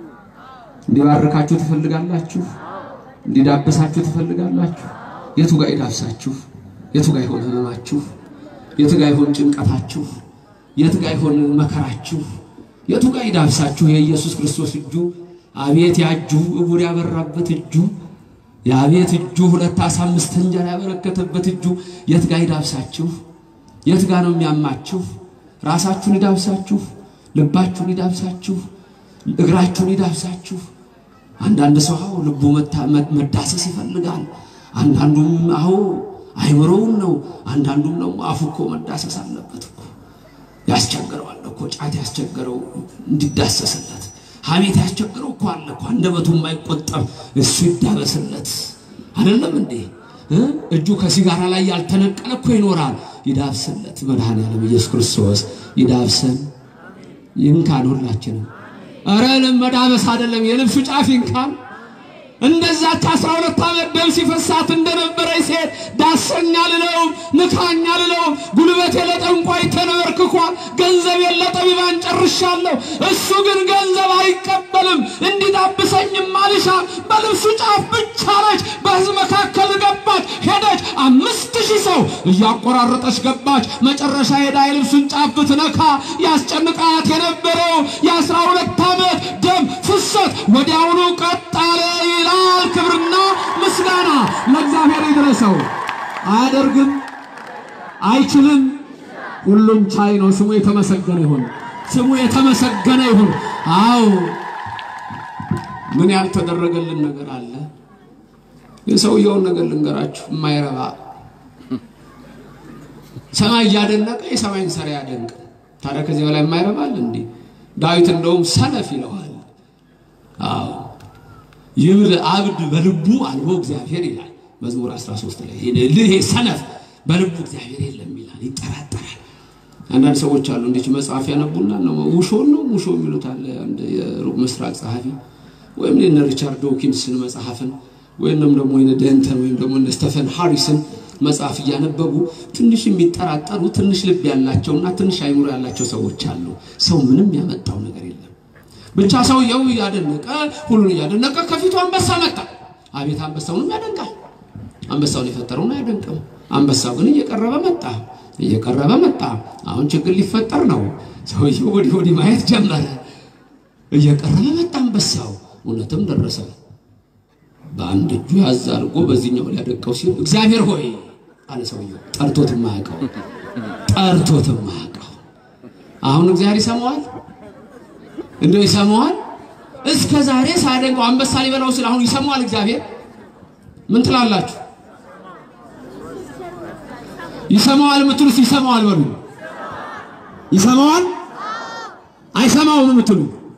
እንዲባርካችሁ ትፈልጋላችሁ፣ እንዲዳብሳችሁ ትፈልጋላችሁ። የቱ ጋር ይዳብሳችሁ? የቱ ጋር ይሆን ህመማችሁ? የቱ ጋር ይሆን ጭንቀታችሁ? የቱ ጋር ይሆን መከራችሁ? የቱ ጋር ይዳብሳችሁ? የኢየሱስ ክርስቶስ እጁ አቤት ያጁ እውር ያበራበት እጁ የአቤት እጁ ሁለት ዓሣ አምስት እንጀራ ያበረከተበት እጁ የት ጋር ይዳብሳችሁ? የት ጋር ነው የሚያማችሁ? ራሳችሁን ይዳብሳችሁ፣ ልባችሁን ይዳብሳችሁ፣ እግራችሁን ይዳብሳችሁ። አንዳንድ ሰው አዎ ልቡ መዳሰስ ይፈልጋል። አንዳንዱም አዎ አይምሮውን ነው። አንዳንዱም ደግሞ አፉ እኮ መዳሰስ አለበት እኮ ያስቸግረዋል እኮ ጫት ያስቸገረው እንዲዳሰስለት፣ ሐሜት ያስቸግረው እኮ አለ እኮ አንደበቱ የማይቆጠብ እሱ ይዳበስለት። አይደለም እንዴ? እጁ ከሲጋራ ላይ ያልተነቀለ እኮ ይኖራል። ይዳብስለት። መድኃኔዓለም ኢየሱስ ክርስቶስ ይዳብሰን፣ ይንካን ሁላችንም። ኧረ መዳበስ አይደለም የልብሱ ጫፍ ይንካን። እንደዛች አስራ ሁለት ዓመት ደም ሲፈሳት እንደነበረ ሴት ዳሰኛ ልለውም ንካኛ ልለውም ጉልበቴ ለጠንቋይ ተንበርክኳል፣ ገንዘቤን ለጠቢባን ጨርሻለሁ። እሱ ግን ገንዘብ አይቀበልም፣ እንዲዳብሰኝም አልሻም። በልብሱ ጫፍ ብቻ ነች። በሕዝብ መካከል ገባች፣ ሄደች። አምስት ሺህ ሰው እያቆራረጠች ገባች። መጨረሻ ሄዳ የልብሱን ጫፍ ብትነካ ያስጨንቃት የነበረው የአስራ ሁለት ዓመት ደም ፍሰት ወዲያውኑ ቀጥ አለ ይላል። ክብርና ምስጋና ለእግዚአብሔር ይድረሰው። አያደርግም፣ አይችልም፣ ሁሉም ቻይ ነው። ስሙ የተመሰገነ ይሁን። ስሙ የተመሰገነ ይሁን። አዎ ምን ያልተደረገልን ነገር አለ? የሰውየውን ነገር ልንገራችሁ፣ የማይረባ ሰማይ እያደነቀ የሰማይን ሰራ ያደንቅ። ታዲያ ከዚህ በላይ የማይረባል እንዴ? ዳዊት እንደውም ሰነፍ ይለዋል። አዎ ይብል አብድ በልቡ አልቦ እግዚአብሔር ይላል መዝሙር 13 ላይ። ይሄ ሰነፍ በልቡ እግዚአብሔር የለም ይላል፣ ይጠራጠራል። አንዳንድ ሰዎች አሉ እንዴት መጽሐፍ ያነቡና ነው ውሾን ነው ውሾ የሚሉት አለ። አንድ የሩቅ ምስራቅ ጸሐፊ ወይም የነ ሪቻርድ ዶኪንስን መጽሐፍን ወይም ደግሞ የነ ደንተን ወይም ደግሞ እነ ስቴፈን ሃሪስን መጽሐፍ እያነበቡ ትንሽ የሚጠራጠሩ ትንሽ ልብ ያላቸውና ትንሽ አይምሮ ያላቸው ሰዎች አሉ። ሰው ምንም ያመጣው ነገር የለም። ብቻ ሰውየው እያደነቀ ሁሉን እያደነቀ ከፊቱ አንበሳ መጣ። አቤት አንበሳውንም ያደንቃል። አንበሳውን የፈጠረውን አያደንቅም። አንበሳው ግን እየቀረበ መጣ እየቀረበ መጣ። አሁን ችግር ሊፈጠር ነው። ሰውየው ወዲህ ወዲህ ማየት ጀመረ። እየቀረበ መጣ አንበሳው። እውነትም ደረሰ። በአንድ እጁ ያዝ አድርጎ በዚህኛው ሊያደቀው ሲል እግዚአብሔር ሆይ አለ ሰውየው። ጠርቶት ማያውቀው ጠርቶት ማያውቀው። አሁን እግዚአብሔር ይሰማዋል፣ እንደው ይሰማዋል። እስከ ዛሬ ሳያደንቀው አንበሳ ሊበላው ሲል አሁን ይሰማዋል እግዚአብሔር። ምን ትላላችሁ? ይሰማዋል የምትሉት ይሰማዋል በሉ። ይሰማዋል አይሰማውም የምትሉ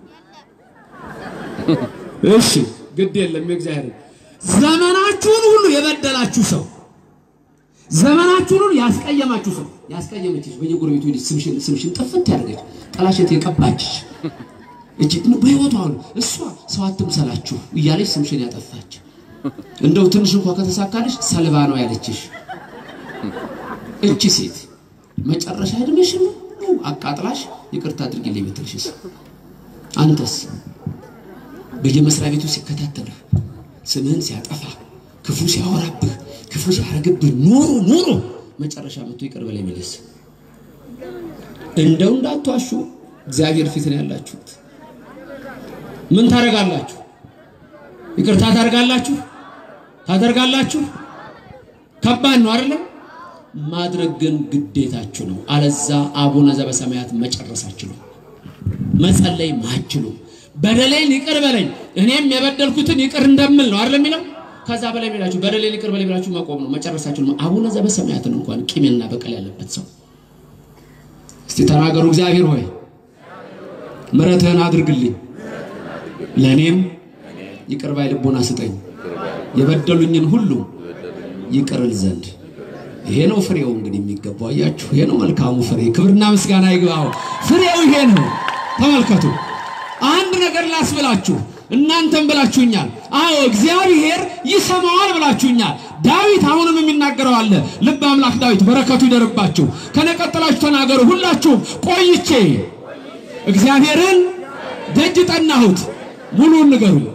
እሺ፣ ግድ የለም የእግዚአብሔር ዘመናችሁን ሁሉ የበደላችሁ ሰው ዘመናችሁን ሁሉ ያስቀየማችሁ ሰው ያስቀየመችሽ በየጎረቤቱ ሄደች ስምሽን ስምሽን ጥፍት ያደረገች ጠላሸት የቀባችሽ እጅ በህይወቷ አሁን እሷ ሰው አትምሰላችሁ እያለች ስምሽን ያጠፋች እንደው ትንሽ እንኳ ከተሳካልሽ ሰልባ ነው ያለችሽ እቺ ሴት መጨረሻ እድሜሽን ሁሉ አቃጥላሽ ይቅርታ አድርጊልኝ ብትልሽስ? አንተስ በየመስሪያ ቤቱ ሲከታተልህ ስምህን ሲያጠፋ ክፉ ሲያወራብህ ክፉ ሲያረግብህ ኖሮ ኖሮ መጨረሻ መጥቶ ይቅር በለኝ የሚልስ? እንደው እንዳትዋሹ እግዚአብሔር ፊት ነው ያላችሁት። ምን ታደርጋላችሁ? ይቅርታ ታደርጋላችሁ? ታደርጋላችሁ? ከባድ ነው አይደለም? ማድረግ ግን ግዴታችሁ ነው። አለዛ አቡነ ዘበሰማያት መጨረሳችሁ ነው። መጸለይ ማችሉ በደሌን ይቅር በለኝ እኔም የበደልኩትን ይቅር እንደምል ነው አይደል የሚለው። ከዛ በላይ ብላችሁ በደሌን ይቅር በለኝ ብላችሁ መቆም ነው መጨረሳችሁ ነው። አቡነ ዘበሰማያትን እንኳን ቂምና በቀል ያለበት ሰው እስቲ ተናገሩ። እግዚአብሔር ሆይ ምሕረትህን አድርግልኝ፣ ለእኔም ይቅር ባይ ልቦና ስጠኝ፣ የበደሉኝን ሁሉ ይቅርል ዘንድ ይሄ ነው ፍሬው። እንግዲህ የሚገባው አያችሁ፣ ይሄ ነው መልካሙ ፍሬ። ክብርና ምስጋና ይግባው። ፍሬው ይሄ ነው። ተመልከቱ። አንድ ነገር ላስብላችሁ፣ እናንተም ብላችሁኛል። አዎ እግዚአብሔር ይሰማዋል ብላችሁኛል። ዳዊት አሁንም የሚናገረው አለ። ልብ አምላክ ዳዊት በረከቱ ይደርባችሁ። ከነቀጥላችሁ ተናገሩ ሁላችሁም። ቆይቼ እግዚአብሔርን ደጅ ጠናሁት። ሙሉን ንገሩኝ።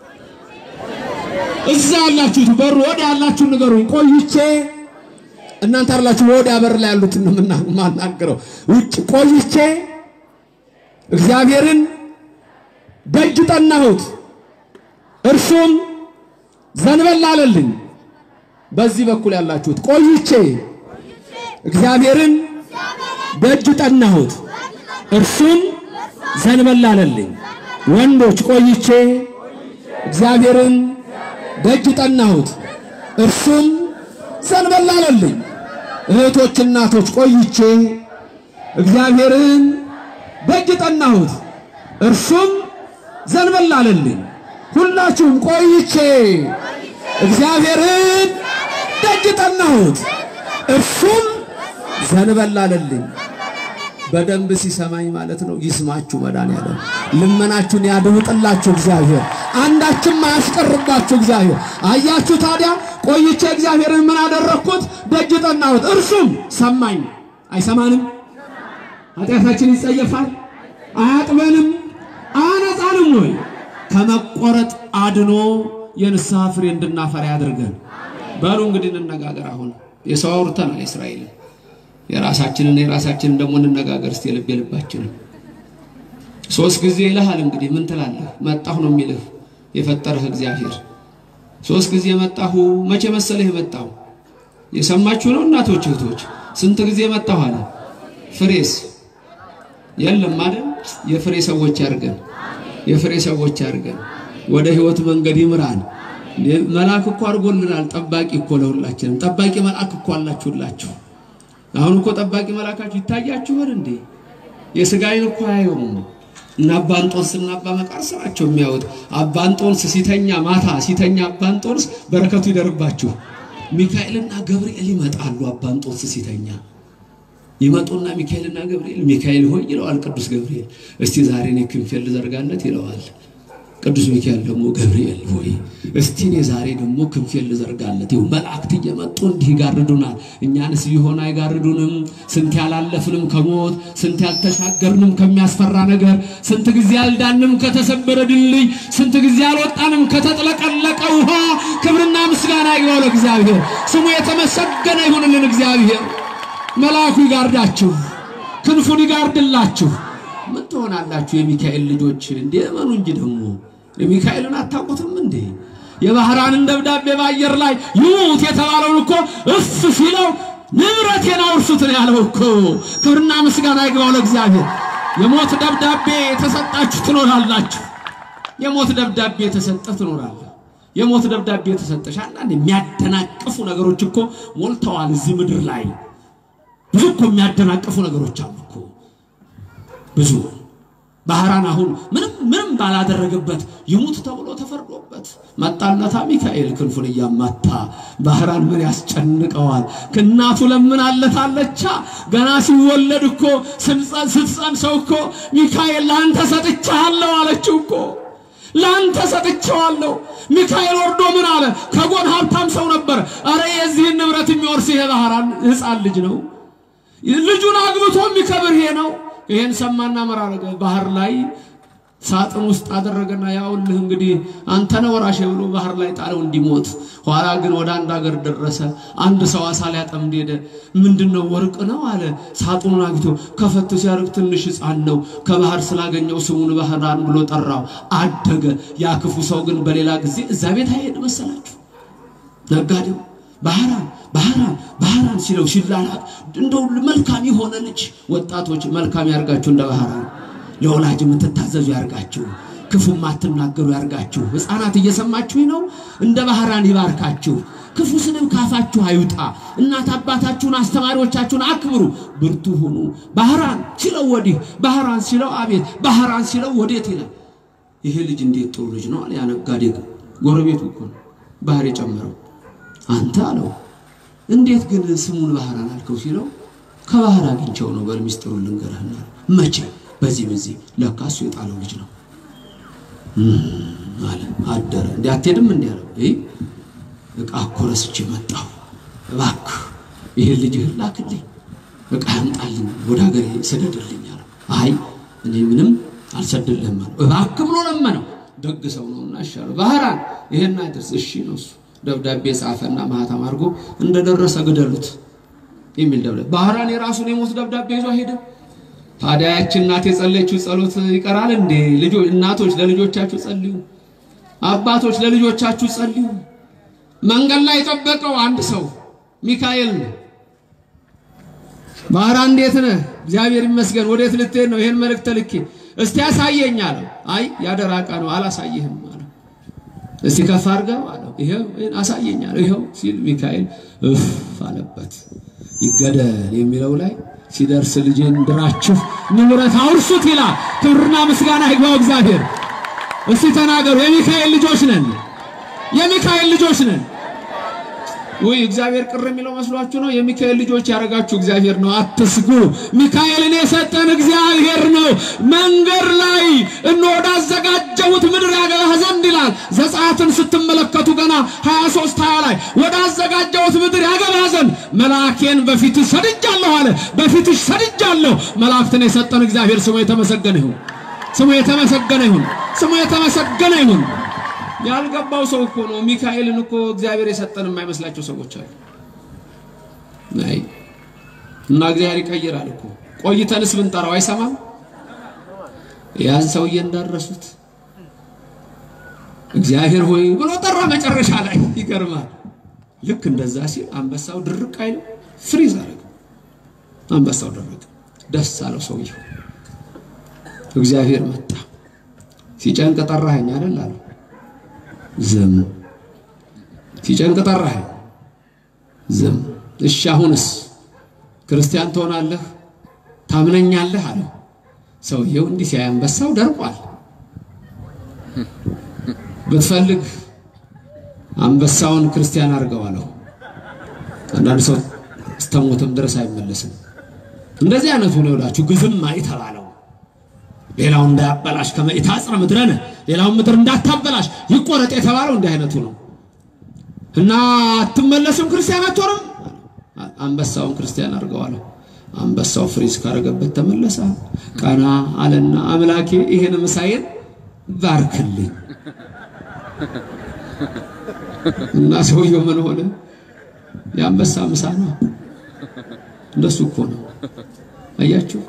እዛ ያላችሁት በሩ ወደ ያላችሁን ንገሩኝ። ቆይቼ እናንተ አላችሁ ወዲያ በር ላይ ያሉትን ነው የማናገረው። ውጭ ቆይቼ እግዚአብሔርን ደጅ ጠናሁት፣ እርሱም ዘንበል አለልኝ። በዚህ በኩል ያላችሁት ቆይቼ እግዚአብሔርን ደጅ ጠናሁት፣ እርሱም ዘንበል አለልኝ። ወንዶች ቆይቼ እግዚአብሔርን ደጅ ጠናሁት፣ እርሱም ዘንበል አለልኝ። እህቶች እናቶች ቆይቼ እግዚአብሔርን ደጅ ጠናሁት እርሱም ዘንበል አለልኝ። ሁላችሁም ቆይቼ እግዚአብሔርን ደጅ ጠናሁት እርሱም ዘንበል አለልኝ። በደንብ ሲሰማኝ ማለት ነው። ይስማችሁ መድኃኒዓለም ልመናችሁን ያድምጥላችሁ እግዚአብሔር፣ አንዳችም አያስቀርባችሁ እግዚአብሔር። አያችሁ ታዲያ ቆይቼ እግዚአብሔርን ምን አደረግኩት? ደጅ ጠናሁት እርሱም ሰማኝ። አይሰማንም? ኃጢአታችን ይጸየፋል? አያጥበንም? አያነጻንም ወይ? ከመቆረጥ አድኖ የንስሐ ፍሬ እንድናፈራ ያድርገን። በሉ እንግዲህ እንነጋገር። አሁን የሰው አውርተናል የእስራኤልን የራሳችንን የራሳችንን ደግሞ እንነጋገር እስቲ የልብ የልባችንን ሶስት ጊዜ ይልሃል። እንግዲህ ምን ትላለህ? መጣሁ ነው የሚልህ የፈጠረህ እግዚአብሔር። ሶስት ጊዜ መጣሁ። መቼ መሰለህ የመጣሁ? የሰማችሁ ነው እናቶች እህቶች፣ ስንት ጊዜ መጣሁ አለ። ፍሬስ የለም አይደል? የፍሬ ሰዎች ያርገን፣ የፍሬ ሰዎች ያርገን። ወደ ህይወት መንገድ ይምራን። መልአክ እኮ አድርጎልናል። ጠባቂ እኮ ለሁላችንም ጠባቂ መልአክ እኮ አላችሁላችሁ። አሁን እኮ ጠባቂ መልአካችሁ ይታያችኋል እንዴ? የሥጋ ዓይን እኮ አያየውም። እና አባ እንጦንስ እና አባ መቃርስ ናቸው የሚያዩት። አባ እንጦንስ ሲተኛ ማታ ሲተኛ አባ እንጦንስ በረከቱ ይደርባችሁ። ሚካኤልና ገብርኤል ይመጣሉ። አባ እንጦንስ ሲተኛ ይመጡና ሚካኤልና ገብርኤል ሚካኤል ሆይ ይለዋል ቅዱስ ገብርኤል፣ እስቲ ዛሬ እኔ ክንፌን ልዘርጋለት ይለዋል። ቅዱስ ሚካኤል ደግሞ ገብርኤል ሆይ እስቲ እኔ ዛሬ ደግሞ ክንፌን ልዘርጋለት። ይኸው መላእክት እየመጡ እንዲህ ይጋርዱናል። እኛንስ ቢሆን አይጋርዱንም? ስንት ያላለፍንም ከሞት ስንት ያልተሻገርንም ከሚያስፈራ ነገር ስንት ጊዜ ያልዳንም ከተሰበረ ድልድይ ስንት ጊዜ ያልወጣንም ከተጥለቀለቀ ውሃ ክብርና ምስጋና ይግባው ለእግዚአብሔር። ስሙ የተመሰገነ ይሁንልን እግዚአብሔር። መልአኩ ይጋርዳችሁ፣ ክንፉን ይጋርድላችሁ። ምን ትሆናላችሁ የሚካኤል ልጆች? እንዴ እመኑ እንጂ ደግሞ የሚካኤልን አታውቁትም እንዴ? የባህራንን ደብዳቤ በአየር ላይ ይሙት የተባለውን እኮ እፍ ሲለው ንብረቴን አውርሱት ነው ያለው እኮ። ክብርና ምስጋና ይግባው ለእግዚአብሔር። የሞት ደብዳቤ የተሰጣችሁ ትኖራላችሁ። የሞት ደብዳቤ የተሰጠ ትኖራለህ። የሞት ደብዳቤ የተሰጠሽ አንዳንድ የሚያደናቅፉ ነገሮች እኮ ሞልተዋል እዚህ ምድር ላይ ብዙ እኮ የሚያደናቅፉ ነገሮች አሉ እኮ ብዙ ባህራን አሁን ምንም ምንም ባላደረገበት ይሙት ተብሎ ተፈርዶበት መጣለታ ሚካኤል ክንፉን እያማታ ባህራን ምን ያስጨንቀዋል? ከእናቱ ለምን አለታለቻ ገና ሲወለድ እኮ ስትጸንሰው እኮ ሚካኤል ለአንተ ሰጥቻለሁ አለችው እኮ ለአንተ ሰጥቼዋለሁ። ሚካኤል ወርዶ ምን አለ? ከጎን ሀብታም ሰው ነበር። አረ የዚህን ንብረት የሚወርስ ይሄ ባህራን ሕፃን ልጅ ነው። ልጁን አግብቶ የሚከብር ይሄ ነው። ይሄን ሰማና መራረገ ባህር ላይ ሳጥን ውስጥ አደረገና ያውልህ እንግዲህ አንተ ነህ ወራሽ ብሎ ባህር ላይ ጣለው እንዲሞት። ኋላ ግን ወደ አንድ ሀገር ደረሰ። አንድ ሰው አሳ ሊያጠምድ ሄደ። ምንድነው? ወርቅ ነው አለ። ሳጥኑን አግቶ ከፈት ሲያርግ ትንሽ ሕፃን ነው። ከባህር ስላገኘው ስሙን ባህራን ብሎ ጠራው። አደገ። ያ ክፉ ሰው ግን በሌላ ጊዜ እዛ ቤት አይሄድ መሰላችሁ ነጋዴው ባህራን ባህራን ባህራን ሲለው ሲላላት እንደው መልካም የሆነ ልጅ ወጣቶች መልካም ያርጋችሁ፣ እንደ ባህራን ለወላጅ የምትታዘዙ ያርጋችሁ፣ ክፉ ማትናገሩ ያርጋችሁ። ሕፃናት እየሰማችሁ ነው። እንደ ባህራን ይባርካችሁ። ክፉ ስድብ ካፋችሁ አይውጣ። እናት አባታችሁን፣ አስተማሪዎቻችሁን አክብሩ፣ ብርቱ ሁኑ። ባህራን ሲለው ወዲህ፣ ባህራን ሲለው አቤት፣ ባህራን ሲለው ወዴት ይላል። ይሄ ልጅ እንዴት ጥሩ ልጅ ነው አለ። ያ ነጋዴ ጎረቤቱ እኮ ነው ባህር የጨመረው አንተ አለው እንዴት ግን ስሙን ባህራን አልከው ሲለው ከባህር አግኝቸው ነው በል ሚስጥሩን ልንገርህና መቼ በዚህ በዚህ ለካ እሱ የጣለው ልጅ ነው አለ አደረ እንዲ አትሄድም እንዲ አለው እቃ እኮ ረስቼ መጣሁ እባክህ ይህን ልጅህን ላክልኝ እቃ ያምጣልኝ ወደ ሀገሬ ስደድልኝ አለው አይ እኔ ምንም አልሰድልህም አለው እባክህ ብሎ ለመነው ደግ ሰው ነውና ይሻለው ባህራን ይሄን አድርስ እሺ ነው እሱ ደብዳቤ ጻፈና ማህተም አድርጎ እንደደረሰ ግደሉት የሚል ደብዳቤ። ባህራን የራሱን የሞት ደብዳቤ ይዞ ሄደ። ታዲያ ያች እናት የጸለየችው ጸሎት ይቀራል እንዴ? ልጆች እናቶች ለልጆቻችሁ ጸልዩ፣ አባቶች ለልጆቻችሁ ጸልዩ። መንገድ ላይ የጠበቀው አንድ ሰው ሚካኤል ነው። ባህራን እንዴት ነህ? እግዚአብሔር ይመስገን። ወዴት ልትሄድ ነው? ይሄን መልእክት ልኬ እስቲ ያሳየኝ አለው። አይ ያደራ ዕቃ ነው አላሳይህም አለው። እስቲ ከፍ አድርገው አለው። ይሄው አሳየኝ አለው። ይሄው ሲል ሚካኤል እፍ አለበት። ይገደል የሚለው ላይ ሲደርስ ልጄን ድራችሁ ንብረት አውርሱት ይላል። ክብርና ምስጋና ይግባው እግዚአብሔር። እስቲ ተናገሩ። የሚካኤል ልጆች ነን፣ የሚካኤል ልጆች ነን። ውይ እግዚአብሔር ቅር የሚለው መስሏችሁ ነው? የሚካኤል ልጆች ያደረጋችሁ እግዚአብሔር ነው። አትስጉ። ሚካኤልን የሰጠን እግዚአብሔር ነው። መንገድ ላይ እነ ወዳዘጋጀሁት ምድር ያገባህ ዘንድ ይላል። ዘጸአትን ስትመለከቱ ገና 23 20 ላይ ወዳዘጋጀሁት ምድር ያገባህ ዘንድ መልአኬን በፊትህ ሰድጃለሁ አለ። በፊትሽ ሰድጃለሁ። መላእክትን የሰጠን እግዚአብሔር ስሙ የተመሰገነ ይሁን። ስሙ የተመሰገነ ይሁን። ስሙ የተመሰገነ ይሁን። ያልገባው ሰው እኮ ነው ሚካኤልን እኮ እግዚአብሔር የሰጠን የማይመስላቸው ሰዎች አሉ። አይ እና እግዚአብሔር ይቀይራል እኮ ቆይተንስ ብንጠራው አይሰማም። ያን ሰውዬ እንዳረሱት እግዚአብሔር ሆይ ብሎ ጠራ። መጨረሻ ላይ ይገርማል። ልክ እንደዛ ሲል አንበሳው ድርቅ አይልም፣ ፍሪዝ አደረገ። አንበሳው ደረቀ። ደስ አለው ሰውየው። እግዚአብሔር መጣ። ሲጨንቅ ጠራኸኝ አይደል አለው። ዝም ሲጨንቅ ጠራህ፣ ዝም። እሺ አሁንስ ክርስቲያን ትሆናለህ ታምነኛለህ አለው። ሰውየው እንዲህ ሲያይ አንበሳው ደርቋል። ብትፈልግ አንበሳውን ክርስቲያን አድርገው አለው። አንዳንድ ሰው እስተሞትም ድረስ አይመለስም። እንደዚህ አይነቱ ነው ይላችሁ ግዝም የተባለው ሌላው እንዳያበላሽ ከመኢታጽረ ምድረነ ሌላውን ምድር እንዳታበላሽ ይቆረጥ የተባለው እንዲህ አይነቱ ነው እና አትመለስም፣ ክርስቲያን አትሆንም። አንበሳውን ክርስቲያን አድርገዋለሁ። አንበሳው ፍሪዝ ካረገበት ተመለሰ። ቀና አለና አምላኬ ይሄን ምሳዬን ባርክልኝ እና ሰውየው ምን ሆነ? የአንበሳ ምሳ ነው። እንደሱ እኮ ነው። አያችሁ፣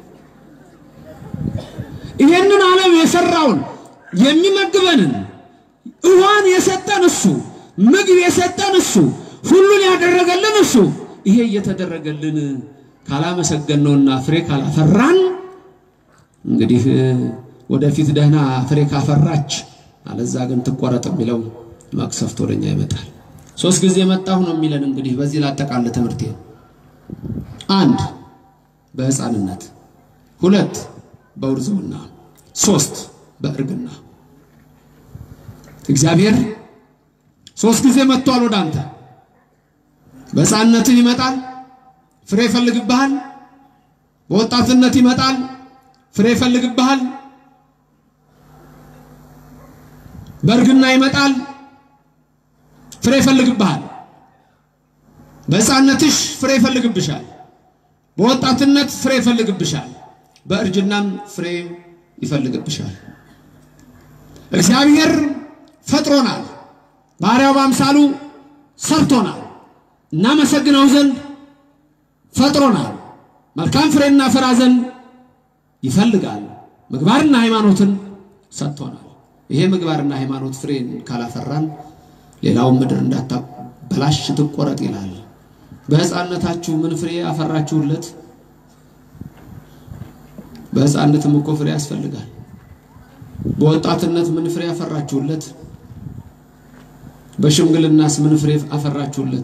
ይሄንን ዓለም የሰራውን የሚመግበንን ውሃን የሰጠን እሱ፣ ምግብ የሰጠን እሱ፣ ሁሉን ያደረገልን እሱ። ይሄ እየተደረገልን ካላመሰገንነውና ፍሬ ካላፈራን እንግዲህ ወደፊት ደህና ፍሬ ካፈራች አለዛ ግን ትቆረጥ የሚለው መቅሰፍት ወደኛ ይመጣል። ሶስት ጊዜ መጣሁ ነው የሚለን። እንግዲህ በዚህ ላጠቃለ ትምህርቴ አንድ በሕፃንነት፣ ሁለት በውርዝውና፣ ሶስት በእርግና። እግዚአብሔር ሶስት ጊዜ መጥቷል ወደ አንተ። በሕፃንነትህ ይመጣል፣ ፍሬ ይፈልግብሃል። በወጣትነት ይመጣል፣ ፍሬ ይፈልግብሃል። በእርግና ይመጣል፣ ፍሬ ይፈልግብሃል። በሕፃንነትሽ ፍሬ ይፈልግብሻል። በወጣትነት ፍሬ ይፈልግብሻል። በእርጅናም ፍሬ ይፈልግብሻል። እግዚአብሔር ፈጥሮናል፣ ባሪያው በአምሳሉ ሰርቶናል። እናመሰግነው ዘንድ ፈጥሮናል። መልካም ፍሬና ፍራ ዘንድ ይፈልጋል። ምግባርና ሃይማኖትን ሰጥቶናል። ይሄ ምግባርና ሃይማኖት ፍሬን ካላፈራን ሌላውን ምድር እንዳታበላሽ ትቆረጥ ይላል። በሕፃንነታችሁ ምን ፍሬ አፈራችሁለት? በሕፃንነትም እኮ ፍሬ ያስፈልጋል። በወጣትነት ምን ፍሬ አፈራችሁለት? በሽምግልናስ ምን ፍሬ አፈራችሁለት?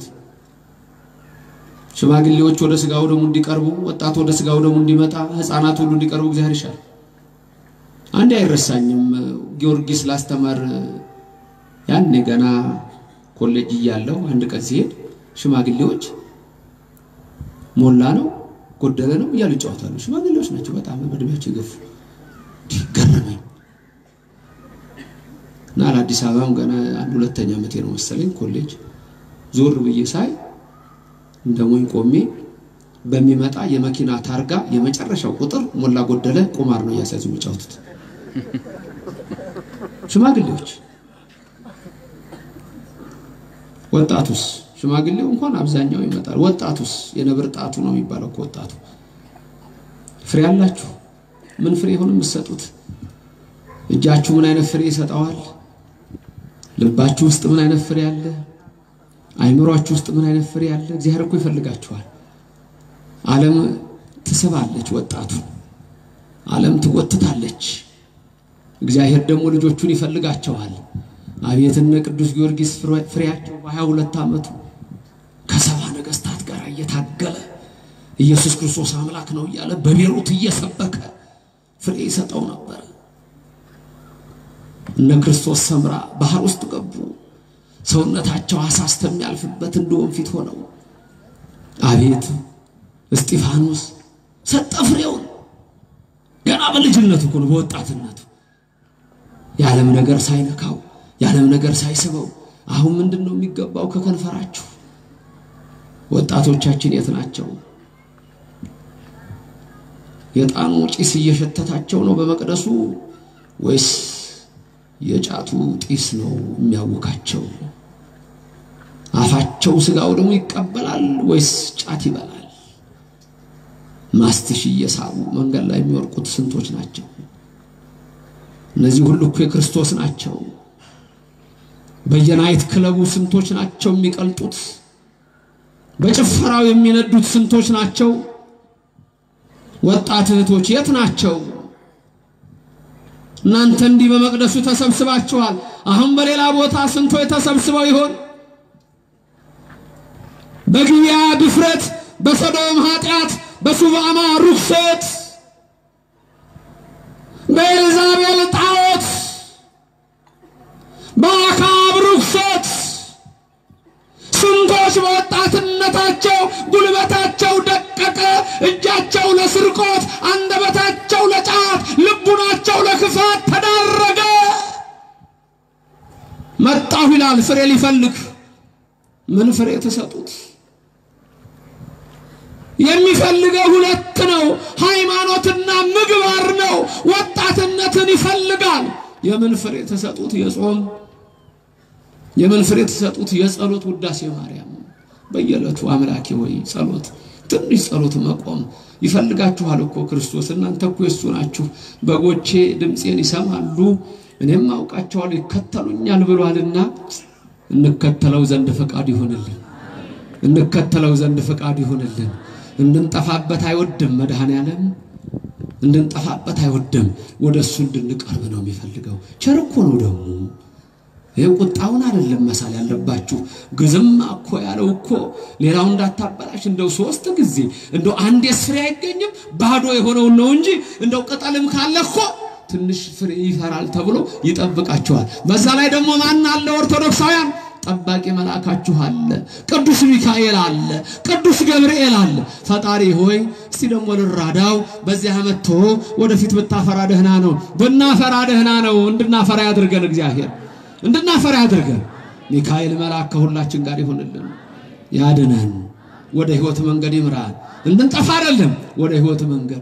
ሽማግሌዎች ወደ ስጋው ደሙ እንዲቀርቡ፣ ወጣቱ ወደ ስጋው ደሙ እንዲመጣ፣ ሕፃናት ሁሉ እንዲቀርቡ እግዚአብሔር ይሻል። አንዴ አይረሳኝም። ጊዮርጊስ ላስተማር ያኔ ገና ኮሌጅ እያለሁ አንድ ቀን ሲሄድ ሽማግሌዎች ሞላ ነው ጎደለ ነው እያሉ ይጫወታሉ። ሽማግሌዎች ናቸው፣ በጣም በእድሜያቸው የገፉ ገረመኝ እና ለአዲስ አበባም ገና አንድ ሁለተኛ ዓመቴ ነው መሰለኝ ኮሌጅ ዞር ብዬ ሳይ እንደ ሞኝ ቆሜ በሚመጣ የመኪና ታርጋ የመጨረሻው ቁጥር ሞላ ጎደለ ቁማር ነው እያሳዙ የሚጫወቱት ሽማግሌዎች። ወጣቱስ ሽማግሌው እንኳን አብዛኛው ይመጣል። ወጣቱስ የነብር ጣቱ ነው የሚባለው እኮ ወጣቱ። ፍሬ አላችሁ? ምን ፍሬ ይሆን የምትሰጡት? እጃችሁ ምን አይነት ፍሬ ይሰጠዋል? ልባችሁ ውስጥ ምን አይነት ፍሬ አለ? አይምሯችሁ ውስጥ ምን አይነት ፍሬ አለ? እግዚአብሔር እኮ ይፈልጋችኋል። ዓለም ትስባለች፣ ወጣቱ ዓለም ትጎትታለች። እግዚአብሔር ደግሞ ልጆቹን ይፈልጋቸዋል። አቤት እነ ቅዱስ ጊዮርጊስ ፍሬያቸው በሀያ ሁለት ዓመቱ ከሰባ ነገሥታት ጋር እየታገለ ኢየሱስ ክርስቶስ አምላክ ነው እያለ በቤሩት እየሰበከ ፍሬ ይሰጠው ነበር። እነ ክርስቶስ ሰምራ ባህር ውስጥ ገቡ። ሰውነታቸው አሳ እስከሚያልፍበት እንደ ወንፊት ሆነው አቤት እስጢፋኖስ ሰጠ ፍሬውን ገና በልጅነቱ እኮ ነው፣ በወጣትነቱ የዓለም ነገር ሳይነካው የዓለም ነገር ሳይስበው። አሁን ምንድን ነው የሚገባው ከከንፈራችሁ? ወጣቶቻችን የት ናቸው? የዕጣኑ ጢስ እየሸተታቸው ነው በመቅደሱ ወይስ የጫቱ ጢስ ነው የሚያውካቸው? አፋቸው ስጋው ደግሞ ይቀበላል ወይስ ጫት ይበላል? ማስትሽ እየሳቡ መንገድ ላይ የሚወርቁት ስንቶች ናቸው? እነዚህ ሁሉ እኮ የክርስቶስ ናቸው። በየናይት ክለቡ ስንቶች ናቸው የሚቀልጡት? በጭፈራው የሚነዱት ስንቶች ናቸው? ወጣት እህቶች የት ናቸው? እናንተ እንዲህ በመቅደሱ ተሰብስባችኋል። አሁን በሌላ ቦታ ስንቶች ተሰብስበው ይሆን? በግብያ ድፍረት፣ በሰዶም ኃጢአት፣ በሱባማ ርኩሰት፣ በኤልዛቤል ጣዖት፣ በአካብ ርኩሰት ስንቶች በወጣትነታቸው ጉልበታቸው ደቀቀ፣ እጃቸው ለስርቆት፣ አንደበታቸው ለጫት፣ ልቡናቸው ለክፋት ተዳረገ። መጣሁ ይላል ፍሬ ሊፈልግ። ምን ፍሬ ተሰጡት? የሚፈልገው ሁለት ነው፣ ሃይማኖትና ምግባር ነው። ወጣትነትን ይፈልጋል። የምን ፍሬ ተሰጡት? የጾም የምን ፍሬ ተሰጡት? የጸሎት ውዳሴ ማርያም በየዕለቱ አምላኬ ወይ ጸሎት ትንሽ ጸሎት መቆም ይፈልጋችኋል እኮ ክርስቶስ። እናንተ እኮ የሱ ናችሁ። በጎቼ ድምፄን ይሰማሉ እኔም አውቃቸዋለሁ ይከተሉኛል ብሏልና እንከተለው ዘንድ ፈቃድ ይሆንልን። እንከተለው ዘንድ ፈቃድ ይሆንልን። እንድንጠፋበት አይወድም መድኃኔዓለም፣ እንድንጠፋበት አይወድም። ወደ እሱ እንድንቀርብ ነው የሚፈልገው። ቸር እኮ ነው ደግሞ ይህ ቁጣውን አይደለም መሳል ያለባችሁ። ግዝም እኮ ያለው እኮ ሌላው እንዳታበላሽ እንደው ሶስት ጊዜ እንደው አንድ ፍሬ አይገኝም ባዶ የሆነውን ነው እንጂ እንደው ቅጠልም ካለ እኮ ትንሽ ፍሬ ይፈራል ተብሎ ይጠብቃችኋል። በዛ ላይ ደግሞ ማን አለ? ኦርቶዶክሳውያን ጠባቂ መልአካችሁ አለ። ቅዱስ ሚካኤል አለ። ቅዱስ ገብርኤል አለ። ፈጣሪ ሆይ እስቲ ደግሞ ልራዳው በዚህ ዓመት ቶ ወደፊት ብታፈራ ደህና ነው፣ ብናፈራ ደህና ነው። እንድናፈራ ያድርገን እግዚአብሔር እንድናፈራ ያድርገን። ሚካኤል መልአክ ከሁላችን ጋር ይሆንልን፣ ያድነን፣ ወደ ሕይወት መንገድ ይምራን። እንድንጠፋ አይደለም፣ ወደ ሕይወት መንገድ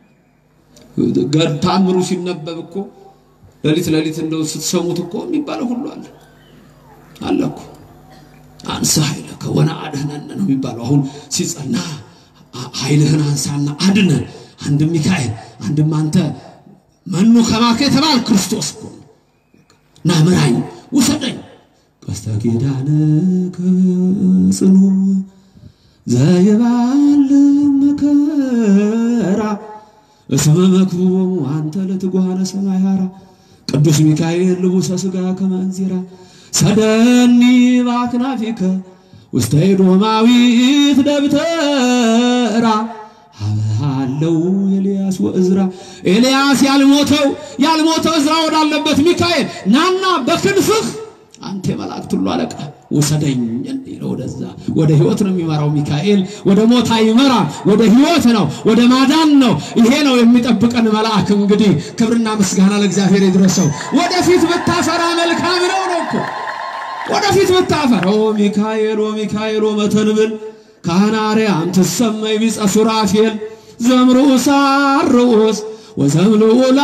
ታምሩ ሲነበብ እኮ ሌሊት ሌሊት እንደው ስትሰሙት እኮ የሚባለው ሁሉ አለ አለ እኮ አንሳ ኃይለከ ወነአድኅነነ ነው የሚባለው። አሁን ሲጸና ኃይልህን አንሳና አድነን። አንድም ሚካኤል አንድም አንተ መኑ ከማከ የተባል ክርስቶስ እኮ ና ምራኝ ውሰደኝ ቀስተ ኪዳንከ ጽኑ ዘይባል መከራ እስመ መክቡቦሙ አንተ ለትጉሃነ ሰማይ ሀራ ቅዱስ ሚካኤል ልቡሰ ሥጋ ከመ እንዚራ ሰደኒ በአክናፊከ ውስተ ኤዶማዊት ደብተራ አለው ኤልያስ ወእዝራ ኤልያስ ያልሞተው ያልሞተው እዝራ ወዳለበት ሚካኤል ናና በክንፍህ አንተ የመላእክት ሁሉ አለቃ ውሰደኝ እንዲለው ወደዛ ወደ ህይወት ነው የሚመራው ሚካኤል። ወደ ሞት አይመራ፣ ወደ ህይወት ነው፣ ወደ ማዳን ነው። ይሄ ነው የሚጠብቀን መልአክ። እንግዲህ ክብርና ምስጋና ለእግዚአብሔር ይድረሰው። ወደፊት ብታፈራ መልካም ነው ነው እኮ ወደፊት ብታፈራ ኦ ሚካኤል ኦ ሚካኤል ኦ መተንብል ካህናርያም ትሰመይ ቢጸ ሱራፌል ዘምርኡስ አርዑስ ወዘምልዑል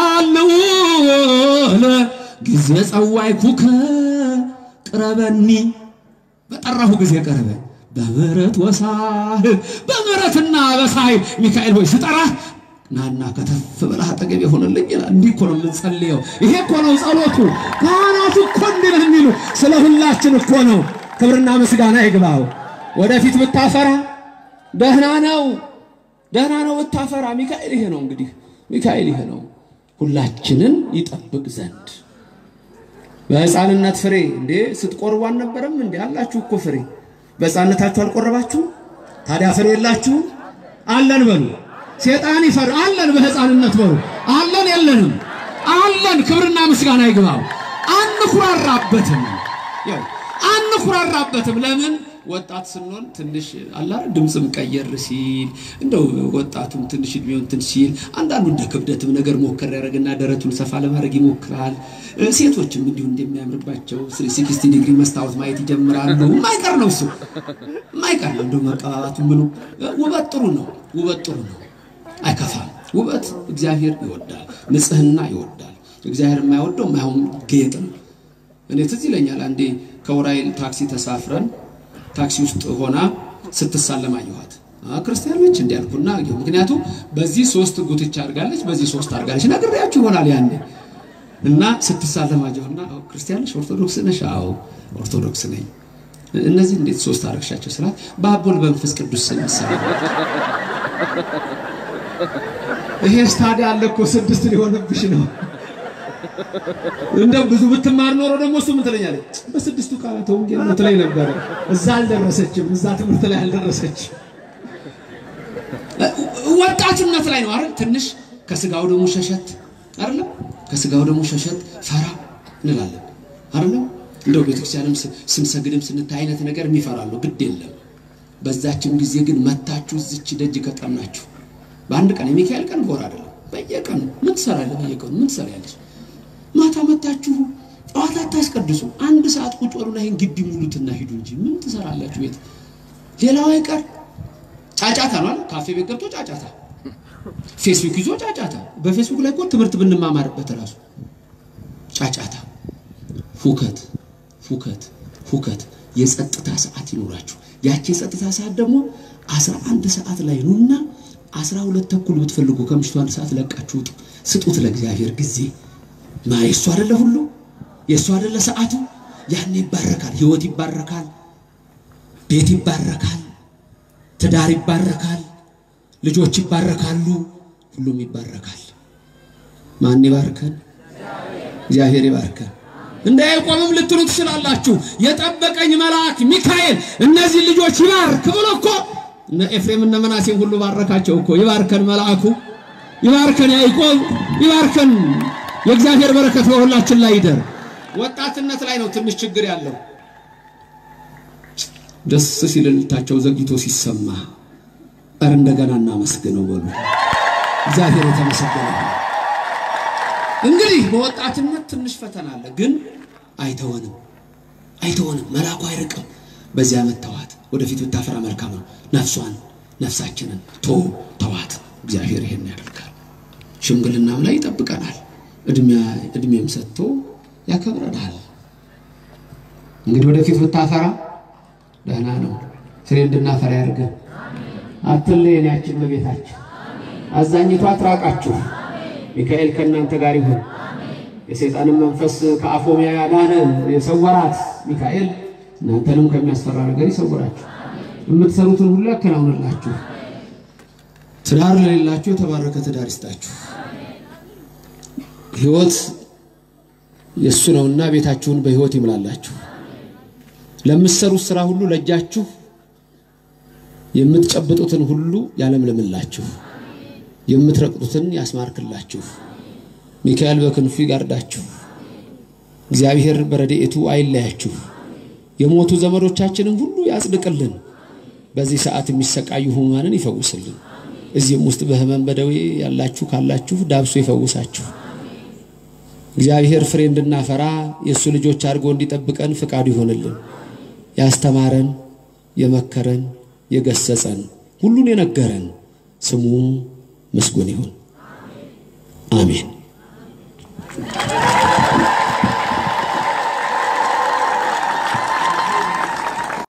አልዑል ጊዜ ጸዋዕኩከ ቅረበኒ በጠራሁ ጊዜ ቀረበ በምሕረት ወሳህል በምሕረትና በሳህል ሚካኤል ሆይ ስጠራህ ናና ከተፍ ብለህ አጠገብ የሆነልኝ ይላል። እንዲህ እኮ ነው የምንጸልየው። ይሄ እኮ ነው ጸሎቱ። ካህናቱ እኮ እንዲህ ነው የሚሉ ስለ ሁላችን እኮ ነው። ክብርና ምስጋና ይግባው። ወደፊት ብታፈራ ደህና ነው፣ ደህና ነው ብታፈራ። ሚካኤል ይሄ ነው እንግዲህ፣ ሚካኤል ይሄ ነው ሁላችንን ይጠብቅ ዘንድ በሕፃንነት ፍሬ እንዴ ስትቆርቡ አልነበረም እንዴ? አላችሁ እኮ ፍሬ። በሕፃንነታችሁ አልቆረባችሁ? ታዲያ ፍሬ የላችሁ? አለን በሉ። ሴጣን ይፈር አለን። በሕፃንነት በሉ አለን። የለንም አለን። ክብርና ምስጋና ይግባው። አንኩራራበትም፣ ያው አንኩራራበትም። ለምን ወጣት ስንሆን ትንሽ አላ ድምፅም ቀየር ሲል እንደው ወጣቱም ትንሽ እድሜውን እንትን ሲል አንዳንዱ እንደ ክብደትም ነገር ሞከር ያደርግና ደረቱን ሰፋ ለማድረግ ይሞክራል። ሴቶችም እንዲሁ እንደሚያምርባቸው ሲክስቲ ዲግሪ መስታወት ማየት ይጀምራሉ። የማይቀር ነው እሱ የማይቀር ነው። እንደው መቀባባቱ ምኑ ውበት ጥሩ ነው። ውበት ጥሩ ነው፣ አይከፋም። ውበት እግዚአብሔር ይወዳል፣ ንጽህና ይወዳል። እግዚአብሔር የማይወደው የማይሆን ጌጥ ነው። እኔ ትዝ ይለኛል አንዴ ከውራይል ታክሲ ተሳፍረን ታክሲ ውስጥ ሆና ስትሳለም አየኋት። ክርስቲያን ነች እንዲ ያልኩና ምክንያቱም በዚህ ሶስት ጉትቻ አድርጋለች፣ በዚህ ሶስት አድርጋለች። ነግሬያችሁ ይሆናል ያኔ እና ስትሳለም አየሁና ክርስቲያን ነሽ? ኦርቶዶክስ ነሽ? አዎ ኦርቶዶክስ ነኝ። እነዚህ እንዴት ሶስት አድርግሻቸው ስላት በአብ ወልድ በመንፈስ ቅዱስ ስም ይሳላል። ይሄ ስታዲያ አለ እኮ ስድስት ሊሆንብሽ ነው። እንደው ብዙ ብትማር ኖሮ ደግሞ እሱ ምን ትለኛለች? በስድስቱ ቃላት ወንጌል ነው ትለኝ ነበረ። እዛ አልደረሰችም፣ እዛ ትምህርት ላይ አልደረሰችም። ወጣትነት ላይ ነው አይደል? ትንሽ ከስጋው ደግሞ ሸሸት አይደለም? ከስጋው ደግሞ ሸሸት ፈራ እንላለን አይደለም? እንደው ቤተክርስቲያንም ስንሰግድም ስንታይ አይነት ነገር የሚፈራለሁ ግድ የለም። በዛችም ጊዜ ግን መታችሁ እዚች ደጅ ከጠናችሁ በአንድ ቀን የሚካኤል ቀን በወር አይደለም፣ በየቀኑ ምን ትሰራለህ? በየቀኑ ምን ትሰራለች? ማታ መታችሁ ጠዋት አታስቀድሱ። አንድ ሰዓት ቁጭ በሉና ይሄን ግቢ ሙሉትና ሂዱ እንጂ ምን ትሰራላችሁ ቤት? ሌላው አይቀር ጫጫታ ነው አይደል? ካፌ ቤት ገብቶ ጫጫታ፣ ፌስቡክ ይዞ ጫጫታ። በፌስቡክ ላይ እኮ ትምህርት ብንማማርበት ራሱ ጫጫታ፣ ሁከት፣ ሁከት፣ ሁከት። የጸጥታ ሰዓት ይኖራችሁ። ያቺ የጸጥታ ሰዓት ደግሞ አስራ አንድ ሰዓት ላይ ኑና አስራ ሁለት ተኩል ብትፈልጉ ከምሽቱ አንድ ሰዓት ለቃችሁ ውጡ። ስጡት ለእግዚአብሔር ጊዜ ማ የእሱ አይደለ ሁሉ የእሱ አይደለ ሰዓቱ። ያኔ ይባረካል፣ ህይወት ይባረካል፣ ቤት ይባረካል፣ ትዳር ይባረካል፣ ልጆች ይባረካሉ፣ ሁሉም ይባረካል። ማን ይባርከን? እግዚአብሔር ይባርከን። እንደ ያዕቆብም ልትሉ ትችላላችሁ። የጠበቀኝ መልአክ ሚካኤል እነዚህ ልጆች ይባርክ ብሎ እኮ እነ ኤፍሬም እነ መናሴም ሁሉ ባረካቸው እኮ። ይባርከን መልአኩ፣ ይባርከን ያዕቆብ፣ ይባርከን። የእግዚአብሔር በረከት በሁላችን ላይ ይደር። ወጣትነት ላይ ነው ትንሽ ችግር ያለው። ደስ ሲል እልልታቸው ዘግይቶ ሲሰማ እር እንደገና እናመስግነው በሉ። እግዚአብሔር የተመሰገነ ይሁን። እንግዲህ በወጣትነት ትንሽ ፈተና አለ፣ ግን አይተወንም፣ አይተወንም። መልአኩ አይርቅም። በዚህ ዓመት ተዋት፣ ወደፊት ብታፈራ መልካም ነው። ነፍሷን ነፍሳችንን ቶ ተዋት። እግዚአብሔር ይሄን ያደርጋል። ሽምግልናም ላይ ይጠብቀናል። እድሜም ሰጥቶ ያከብረናል። እንግዲህ ወደፊት ብታፈራ ደህና ነው። ፍሬ እንድናፈራ ያድርገን። አትለየን ያችን በቤታችን አዛኝቷ አትራቃችሁ። ሚካኤል ከእናንተ ጋር ይሁን። የሰይጣንን መንፈስ ከአፎሚያ ያዳነ የሰወራት ሚካኤል እናንተንም ከሚያስፈራ ነገር ይሰውራችሁ። የምትሰሩትን ሁሉ ያከናውንላችሁ። ትዳር ለሌላችሁ የተባረከ ትዳር ይስጣችሁ። ሕይወት የእሱ ነውና ቤታችሁን በሕይወት ይምላላችሁ። ለምትሰሩት ስራ ሁሉ ለእጃችሁ የምትጨብጡትን ሁሉ ያለምልምላችሁ፣ የምትረቅጡትን ያስማርክላችሁ። ሚካኤል በክንፉ ይጋርዳችሁ። እግዚአብሔር በረድኤቱ አይለያችሁ። የሞቱ ዘመዶቻችንን ሁሉ ያጽድቅልን። በዚህ ሰዓት የሚሰቃዩ ሕሙማንን ይፈውስልን። እዚህም ውስጥ በሕመም በደዌ ያላችሁ ካላችሁ ዳብሶ ይፈውሳችሁ። እግዚአብሔር ፍሬ እንድናፈራ የእሱ ልጆች አድርጎ እንዲጠብቀን ፍቃዱ ይሆንልን። ያስተማረን፣ የመከረን፣ የገሰጸን፣ ሁሉን የነገረን ስሙ ምስጉን ይሁን። አሜን።